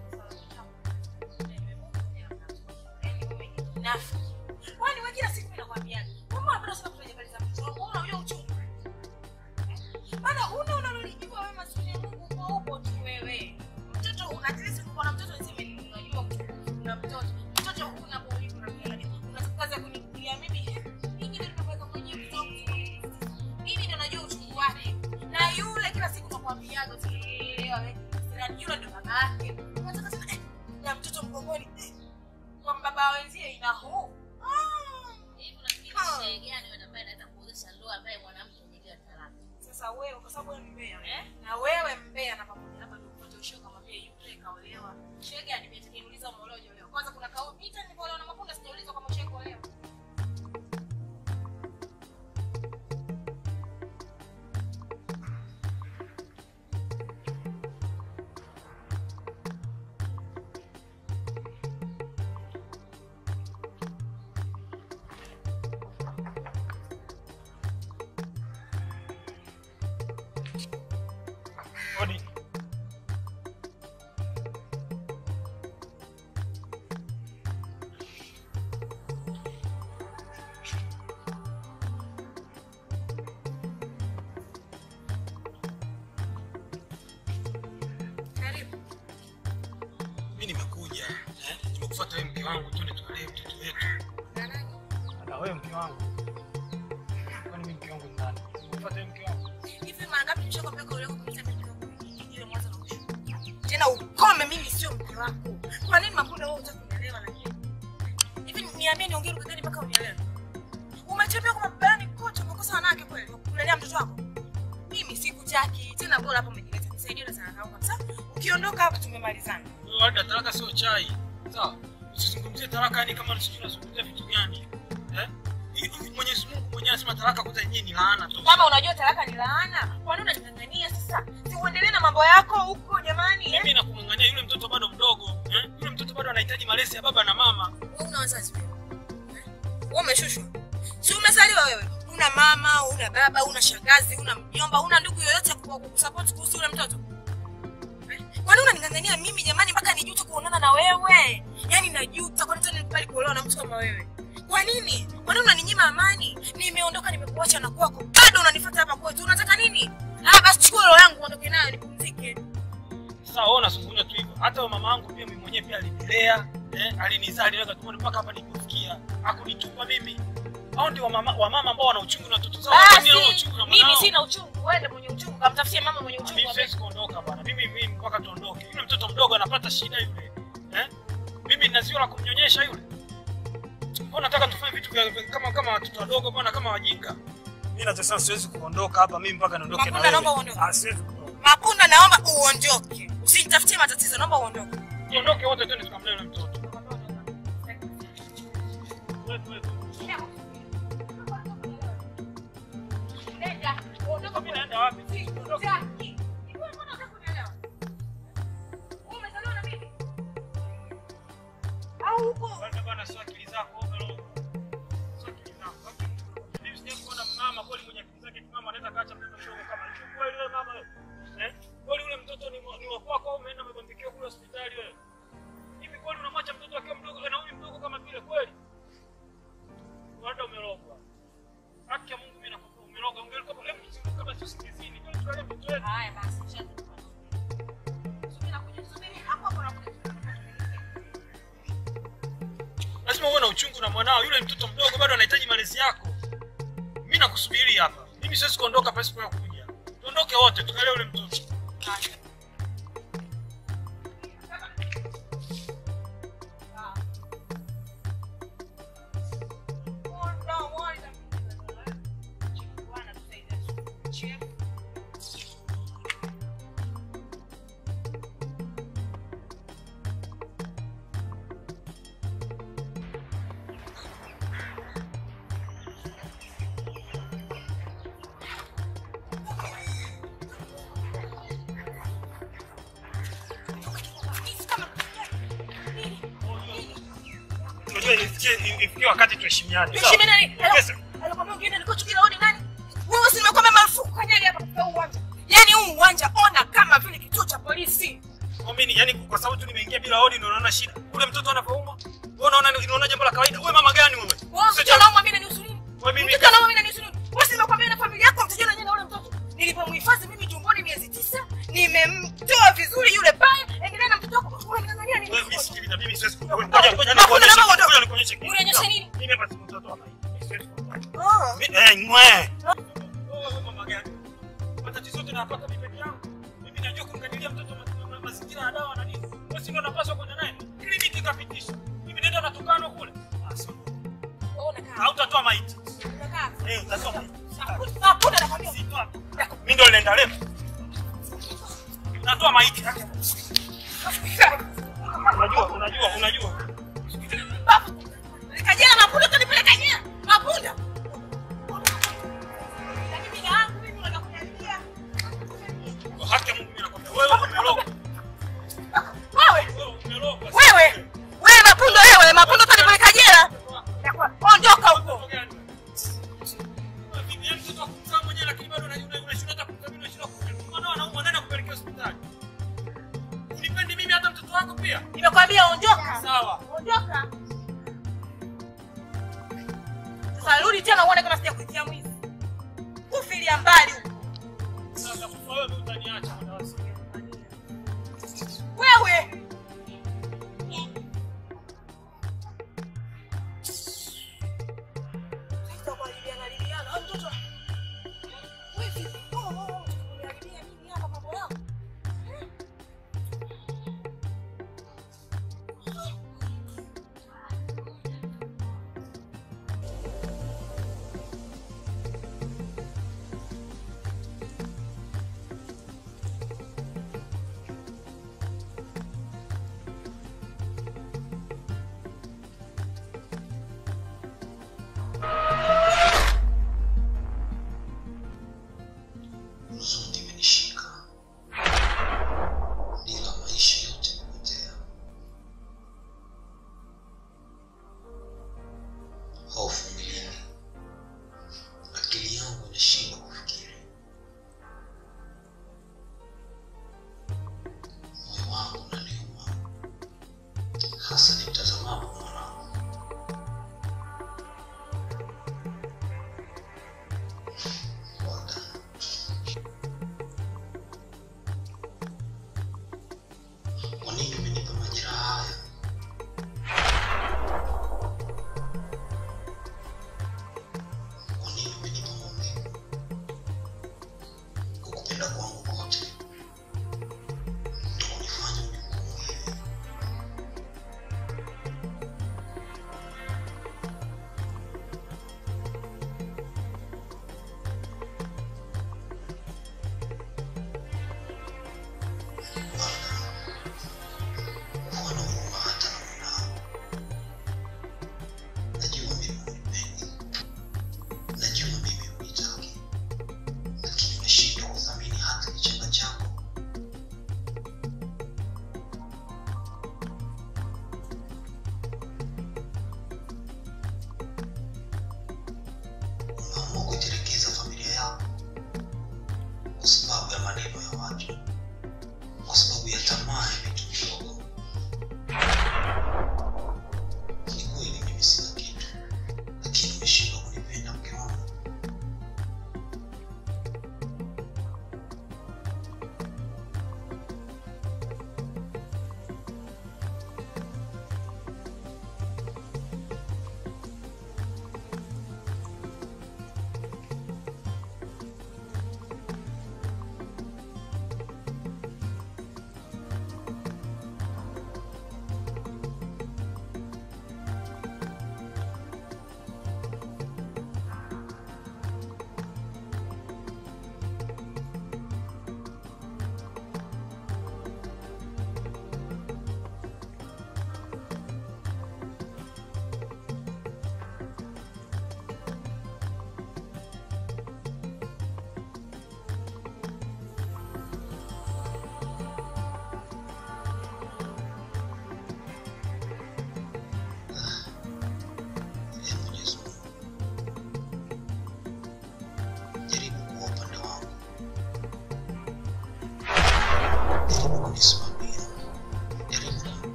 Nafi. Kwani wewe kila siku mimi nakwambia, wewe unapenda sana kufanya habari za mtoto wako, una huyo uchungu. Maana huna unalolijua wewe maskini ya Mungu uko upo tu wewe. Mtoto at least uko na mtoto niseme unajua una mtoto. Mtoto huna kwa hiyo kuna kila kitu. Unataka kunikulia mimi. Mimi ndio nimeweka kwenye mtoto. Mimi ndio najua uchungu wake. Na yule kila siku nakwambiaga usielewa wewe. Sasa yule ndo baba yake. Unataka tena eh, na mtoto mgongoni. eh, Kwa baba wenzie ina huu. Sasa wewe kwa sababu wewe mbea eh? Na wewe mbea na pamoja hapa ndio upate ushoga kama pia yule kaolewa. Shega ni pia niuliza umeolewa hujaolewa. Kwanza kuna kao mita nilipoolewa na Makunda sijaulizwa kama ushaolewa. Odi. Karibu. Mimi nimekuja, eh? Nimekufuata wewe mke wangu twende tukalee mtoto wetu. Na nani? Na wewe mke wangu. Kwani mimi mke wangu ni nani? Nimekufuata wewe mke wangu. Hivi mara ngapi nishakwambia kaolewa kumita mke wako? Ile mwanzo na mwisho. Tena ukome mimi sio mke wako. Kwa nini Makunda wewe hutaki kunielewa lakini? Hivi niambie niongee lugha gani mpaka unielewe? Umetembea kwa mabani kote umekosa wanawake kweli wa kulelea mtoto wako? Mimi sikutaki. Tena bora hapo umejileta. Nisaidie na sana kama kabisa. Ukiondoka hapa tumemalizana. Wewe wada talaka sio chai. Sawa? Usizungumzie talaka yani kama sijui unazungumzia vitu gani. Eh? Hii- hii Mwenyezi Mungu mwenyewe anasema talaka kwanza yenyewe ni laana tu. Kama unajua talaka ni laana, kwa nini unajing'ang'ania sasa? Si uendelee na mambo yako huko jamani. eh? Mimi nakung'ang'ania yule mtoto bado mdogo, eh? Yule mtoto bado anahitaji malezi ya baba na mama. Wewe una wazazi wewe. Eh? Wewe umeshushwa. Si umezaliwa wewe? Una mama, una baba, una shangazi, una mjomba, una ndugu yoyote wa kukusupport kuhusu yule mtoto? Eh? Kwa nini unaning'ang'ania mimi jamani mpaka nijute kuonana na wewe? Yaani najuta kwa nini nilikubali kuolewa na mtu kama wewe? Kwa nini? Kwa nini unaninyima amani? Nimeondoka nimekuacha na kwako. Bado unanifuata hapa kwetu. Unataka nini? Ah, basi chukua roho yangu uondoke nayo nipumzike. Sasa wewe unazungumza tu hivyo. Hata wa mama yangu pia mimi mwenyewe pia alinilea, eh? Alinizaa, aliweka tumboni mpaka hapa nilipofikia. Hakunitupa mimi. Hao ndio wamama wamama ambao wana uchungu na watoto zao. Hata mimi naona uchungu na Basi mimi mwanao. sina uchungu. Wewe ndio mwenye uchungu. Kamtafutie mama mwenye uchungu. Mimi siwezi kuondoka bwana. Mimi mimi mpaka tuondoke. Yule mtoto mdogo anapata shida yule. Eh? Mimi nina ziwa la kumnyonyesha yule. Mbona nataka tufanye vitu vya vya- kama kama watoto wadogo bwana kama wajinga? Mimi nasema siwezi kuondoka hapa mimi mpaka niondoke na Makunda, naomba wewe. uondoke. Ah, siwezi kuondoka. Makunda, naomba uondoke. Usinitafutie matatizo. Naomba uondoke. Tuondoke wote twende tukamlee yule mtoto. Wewe wewe. Nenda. Ondoka. Mimi naenda wapi? Sitaki. Hivi wewe mbona unataka kunielewa? Wewe umezaliwa na mimi? huko. Bwana bwana, sio akili zako overall. Sio akili zako. Mimi sija kuona mama kweli mwenye akili zake mama anaweza kaacha mtoto mdogo kama hicho. Kweli wewe mama wewe. Eh? Kweli yule mtoto ni wa- ni wa kwako au umeenda umebambikiwa kule hospitali wewe? Hivi kweli unamwacha mtoto akiwa mdogo na huyu mdogo kama vile kweli? Wanda umerogwa. Haki ya Mungu mimi nakupa umerogwa. Ungelikuwa hebu kichunguza kama sio sikizini. Kweli tukalie mtoto wetu. Haya basi, shati. Subiri nakuja, subiri hapo hapo nakuja. lazima uwe na uchungu na mwanao. Yule mtoto mdogo bado anahitaji malezi yako. Mimi nakusubiri hapa. Mimi siwezi kuondoka pasipo ya kuja. Tuondoke wote tukalee yule mtoto. Unajua ifikie ifikie wakati tuheshimiane. Tuheshimiane nani? Sawa? Yes. Alikwambia ungine nilikuwa chukila hodi nani? Wewe si nimekwambia marufuku kanyali hapa katika huu uwanja. Yaani huu uwanja ona kama vile kituo cha polisi. Kwa mimi yani kwa sababu tu nimeingia bila hodi ndio naona shida. Ule mtoto anapoumwa. Wewe unaona unaona jambo la kawaida. Wewe mama gani wewe? Wewe Sio mtoto anaumwa mimi nanihusu nini? Wewe mimi Mtoto anaumwa mimi nanihusu nini? Wewe si nimekwambia na familia yako mtajua na ule mtoto. Nilipomhifadhi mimi tumboni miezi tisa, nimemtoa vizuri yule pale. Endelea na mtoto wako. Unang'ang'ania nini? wewe mimi sikiliza mimi siwezi Hakuna ngoja ngoja namna nikuonyeshe. moja. Ngoja nikuonyeshe. kitu. Unionyeshe nini? Mimi hapa si mtoto wa maiti. Mimi siwezi kuondoka. Ah. Mi- Eh, ngwe. Wewe mama gani? Matatizo yote napata mimi peke yangu. Mimi najua kumkadiria mtoto ma- ma- mazingira ya dawa na nini. Wewe si ndio unapaswa kwenda naye. Kliniki kapitisha. Mimi nenda na tukano kule. Ah, sio. Wewe unakaa. Hautatoa maiti. Unakaa. Eh, utatoa maiti. Hakuna nakwambia. Sitoa. Mimi ndio nenda leo. Natoa maiti. Unajua, unajua, unajua. Kajana mapunda utanipeleka nyea. Mapunda. Lakini bila yangu mimi unataka kuniambia. Kwa haki ya Mungu mimi nakwambia wewe umerogwa. Wewe, Wewe umerogwa. wewe. Wewe mapunda wewe, mapunda utanipeleka jela. Ondoka huko. Unipendi mimi hata mtoto wako pia? Nimekwambia ondoka. Sawa. Ondoka. Sasa rudi tena uone kama sija kuitia mwizi. Kufilia mbali huko. Sasa kufa wewe utaniacha muda wasi. Wewe. Sasa kwa Liliana, Liliana, au mtoto. Wewe vipi? Oh, oh, oh, unaniharibia nini hapa mambo yako? huzuni imenishika, bila maisha yote kupotea. Hofu mwilini, akili yangu inashindwa kufikiri, moyo wangu unaniuma, hasa nimtazamapo mwanangu. Well done. Kwa nini umenipa majeraha haya? Kwa nini umenipa maumivu? Kukupenda kwangu kote ndio kunifanya unihukumu hivi. Baraka,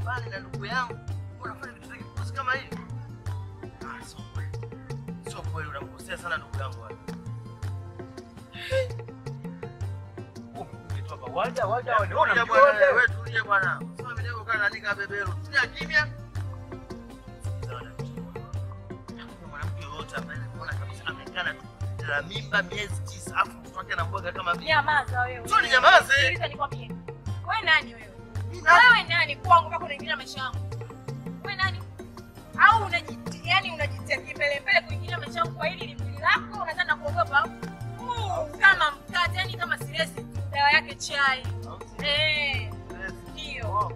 nyumbani na ndugu yangu, unafanya vitu vya kipuzi kama hivi? Ah, sio kweli, sio kweli, unamkosea sana ndugu yangu wewe. Umetoka Walda, Walda, Walda, Tulia unamjua bwana, wewe? wewe tulia bwana. Sasa mimi niko kana nika beberu. Tulia kimya. Hakuna mwanamke yoyote ambaye anaona kabisa amekana tu la mimba miezi tisa afu mtoto wake anambwaga kama vile. Nyamaza wewe. Sio ninyamaze. Sikiliza nikwambie. Wewe nani wewe? Mimi nani? Wewe nani kwangu mpaka unaingilia maisha yangu? Wewe nani? Au unajiti yani unajitia kimbele mbele kuingilia maisha yangu kwa hili limbili lako unataka kuogopa? Huu kama mkate yani kama silesi dawa yake chai. Eh. Ndio.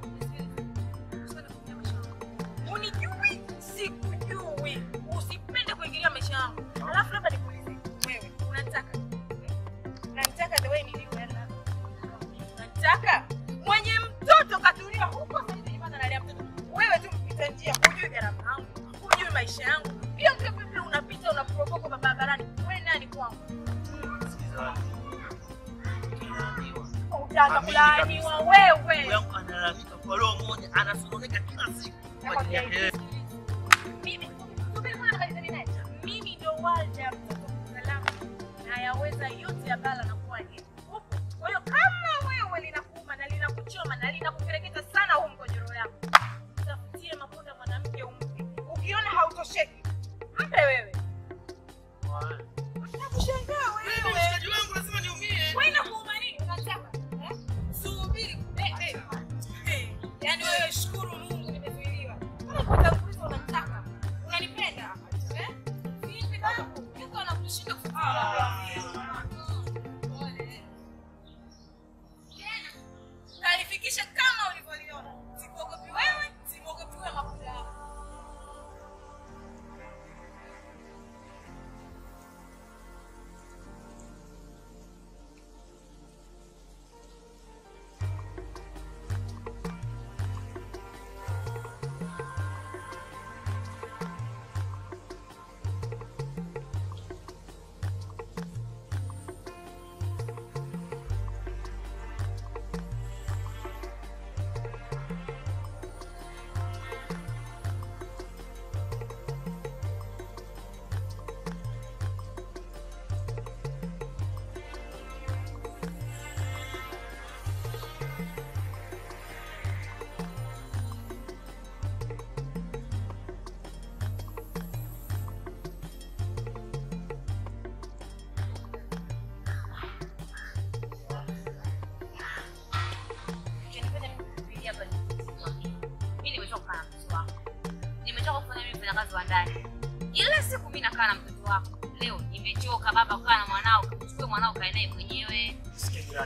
Unijui? Sikujui. Usipende kuingilia maisha yangu. Alafu labda nikuulize wewe, unataka unanitaka the way nilivyo yani unanitaka mwenye mtoto katulia huko sasa hivi nyumbani analea mtoto. Wewe tu mpita njia, hujui gharama yangu, hujui maisha yangu. Pia mke pepe unapita unapropoko barabarani. Wewe nani kwangu? Utaanza Amini kulaaniwa kabisa. Ndugu wewe. yangu analalamika kwa roho moja, anasononeka kila siku kwa ajili yake yeye. Mimi subiri kwanza nikalizane naye. Mimi ndio Walda mtoto salama na yaweza yote ya bala na kuwaje. Upo. Kwa hiyo kama wewe linakuuma na linakuchoma na linakukereketa sana huu mkojoro yako, tafutie mafuta mwanamke umpe. Ukiona hautosheki, mpe wewe. Nakushangaa wewe. Mshikaji wangu lazima niumie. Wewe inakuuma nini? Unataka? Eh? Subiri. Eh, eh. Eh. Yaani wewe shukuru Mungu nimezuiliwa. Kama kutanguliza unataka. Unanipenda? Eh? Vipi kama yuko anakushinda kufikiri. Pole. Tena. Kalifikisha kama ulivyoliona. Sikuogopi wewe, sikuogopi wewe makuta yako. Kinifanya mimi kufikiria hapa ni kukwambia. Mimi nimechoka kukaa na mtoto wako. Nimechoka kufanya mimi mfanya kazi wa ndani. Ila siku mimi nakaa na mtoto wako. Leo nimechoka baba kukaa na mwanao, chukue mwanao kae naye mwenyewe. Sikia jirani.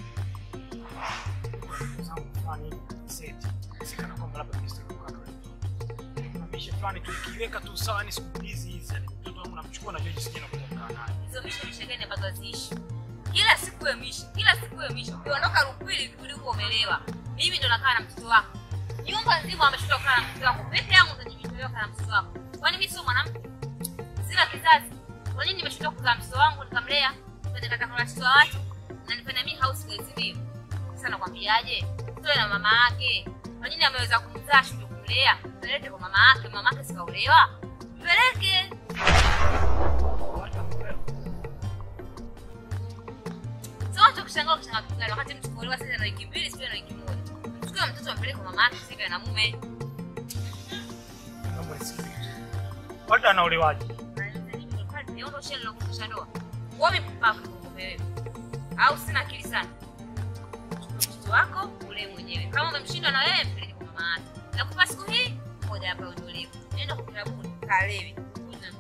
Ndugu zangu fulani hivi, seti. Sikana kwamba labda Kristo alikuwa anatoa. Kuna mishe fulani tukiweka tu sawa ni siku hizi hizi. yani Mtoto wangu namchukua na George sijana kuja kukaa naye. Hizo mishe mishe gani ambazo haziishi? Kila siku ya mishe, kila siku ya mishe. Ukiondoka Rupili kurudi huko umelewa. Mimi ndo nakaa na mtoto wako. Nyumba nzima ameshinda kukaa na mtoto wako. Peke yangu ndo nimetolewa kukaa na mtoto wako. Kwani mimi sio mwanamke? Sina kizazi. Kwa nini nimeshindwa kuzaa mtoto wangu nikamlea? Kwenda kata kwa watoto wa watu na nifanya mimi house girl mimi. Sasa nakwambiaje? Mtoto na mama yake. Kwa nini ameweza kumzaa shule kumlea? Peleke kwa mama yake, mama yake sikaolewa. Peleke. Sio watu kushangaa kushangaa kitu gani wakati mtu kuolewa sasa na wiki mbili sio na wiki moja. Chukua mtoto ampeleke kwa mama yake sivyo na mume. Naomba nisikilize. Walda anaolewaje? Ndio shele la kufusha ndoa. Wewe mpumbavu kumbe wewe. Au sina akili sana. Chukua mtoto wako ule mwenyewe. Kama umemshinda na wewe mpeleke kwa mama yake. Nakupa siku hii moja hapa uondolewe. Nenda kwa kilabuni kalewe. Kuja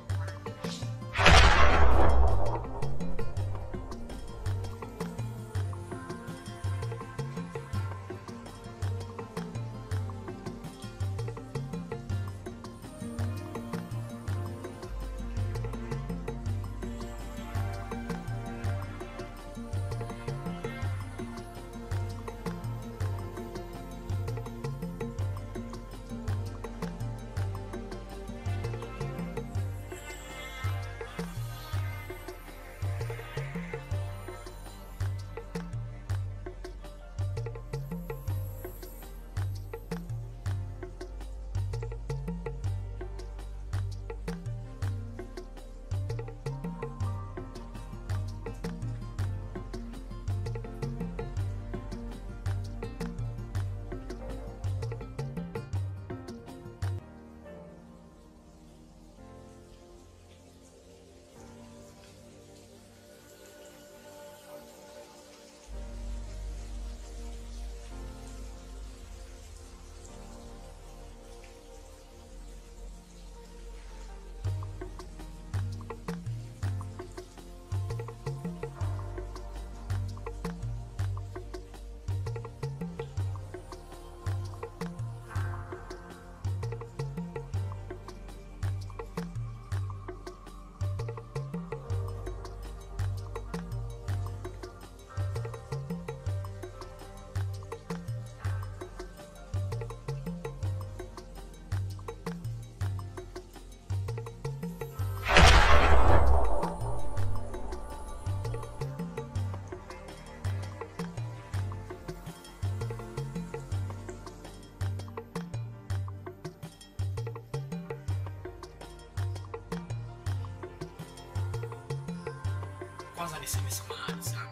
kwanza niseme samahani sana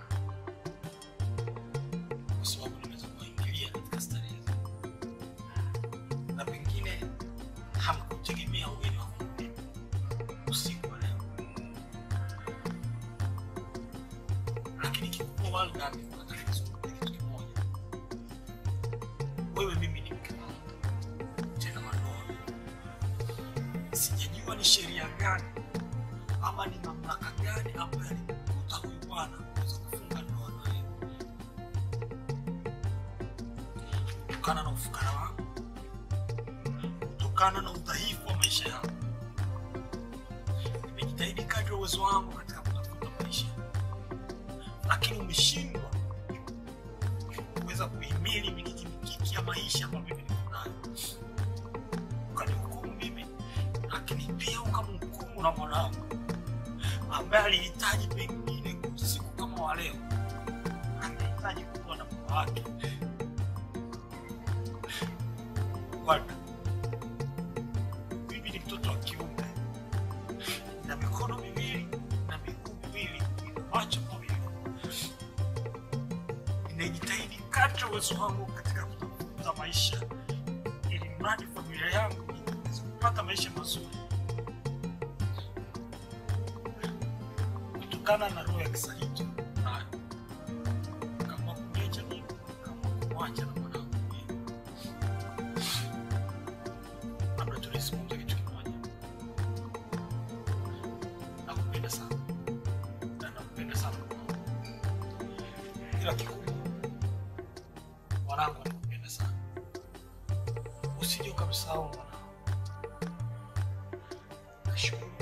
kwa sababu nimeweza kuingilia katika starehe na pengine hamkutegemea ugeni wa Mungu usiku wa leo, lakini kikubwa Walda, nataka nizungumzie kitu kimoja. Wewe mimi ni mke wangu tena wa ndoa. Sijajua ni sheria gani ama ni mamlaka gani ambayo alimkuta huyu bwana kuweza kufunga ndoa na wewe kutokana na ufukara wako, kutokana na udhaifu wa maisha yangu. Nimejitahidi kadri ya uwezo wangu katika kutafuta maisha, lakini umeshindwa kuweza kuhimili mikiki mikiki ya maisha ambayo mimi niko nayo, ukanihukumu mimi, lakini pia ukamhukumu na mwanangu ambaye alihitaji pengine usiku kama wa leo, angehitaji kuwa na baba wake Bwana, mimi ni mtoto wa kiume na mikono miwili na miguu miwili na macho mawili. Ninajitahidi kadri ya uwezo wangu katika kutafuta maisha, ili mradi familia yangu iweze kupata maisha mazuri, kutokana na roho ya kisaliti nayo, kama kuniacha mimi, kama kumwacha na mwanangu mimi. labda tulizungumza kitu kimoja. Nakupenda sana na nakupenda sana ila kikubwa, mwanangu anakupenda sana, usije ukamsahau mwanangu. Nashukuru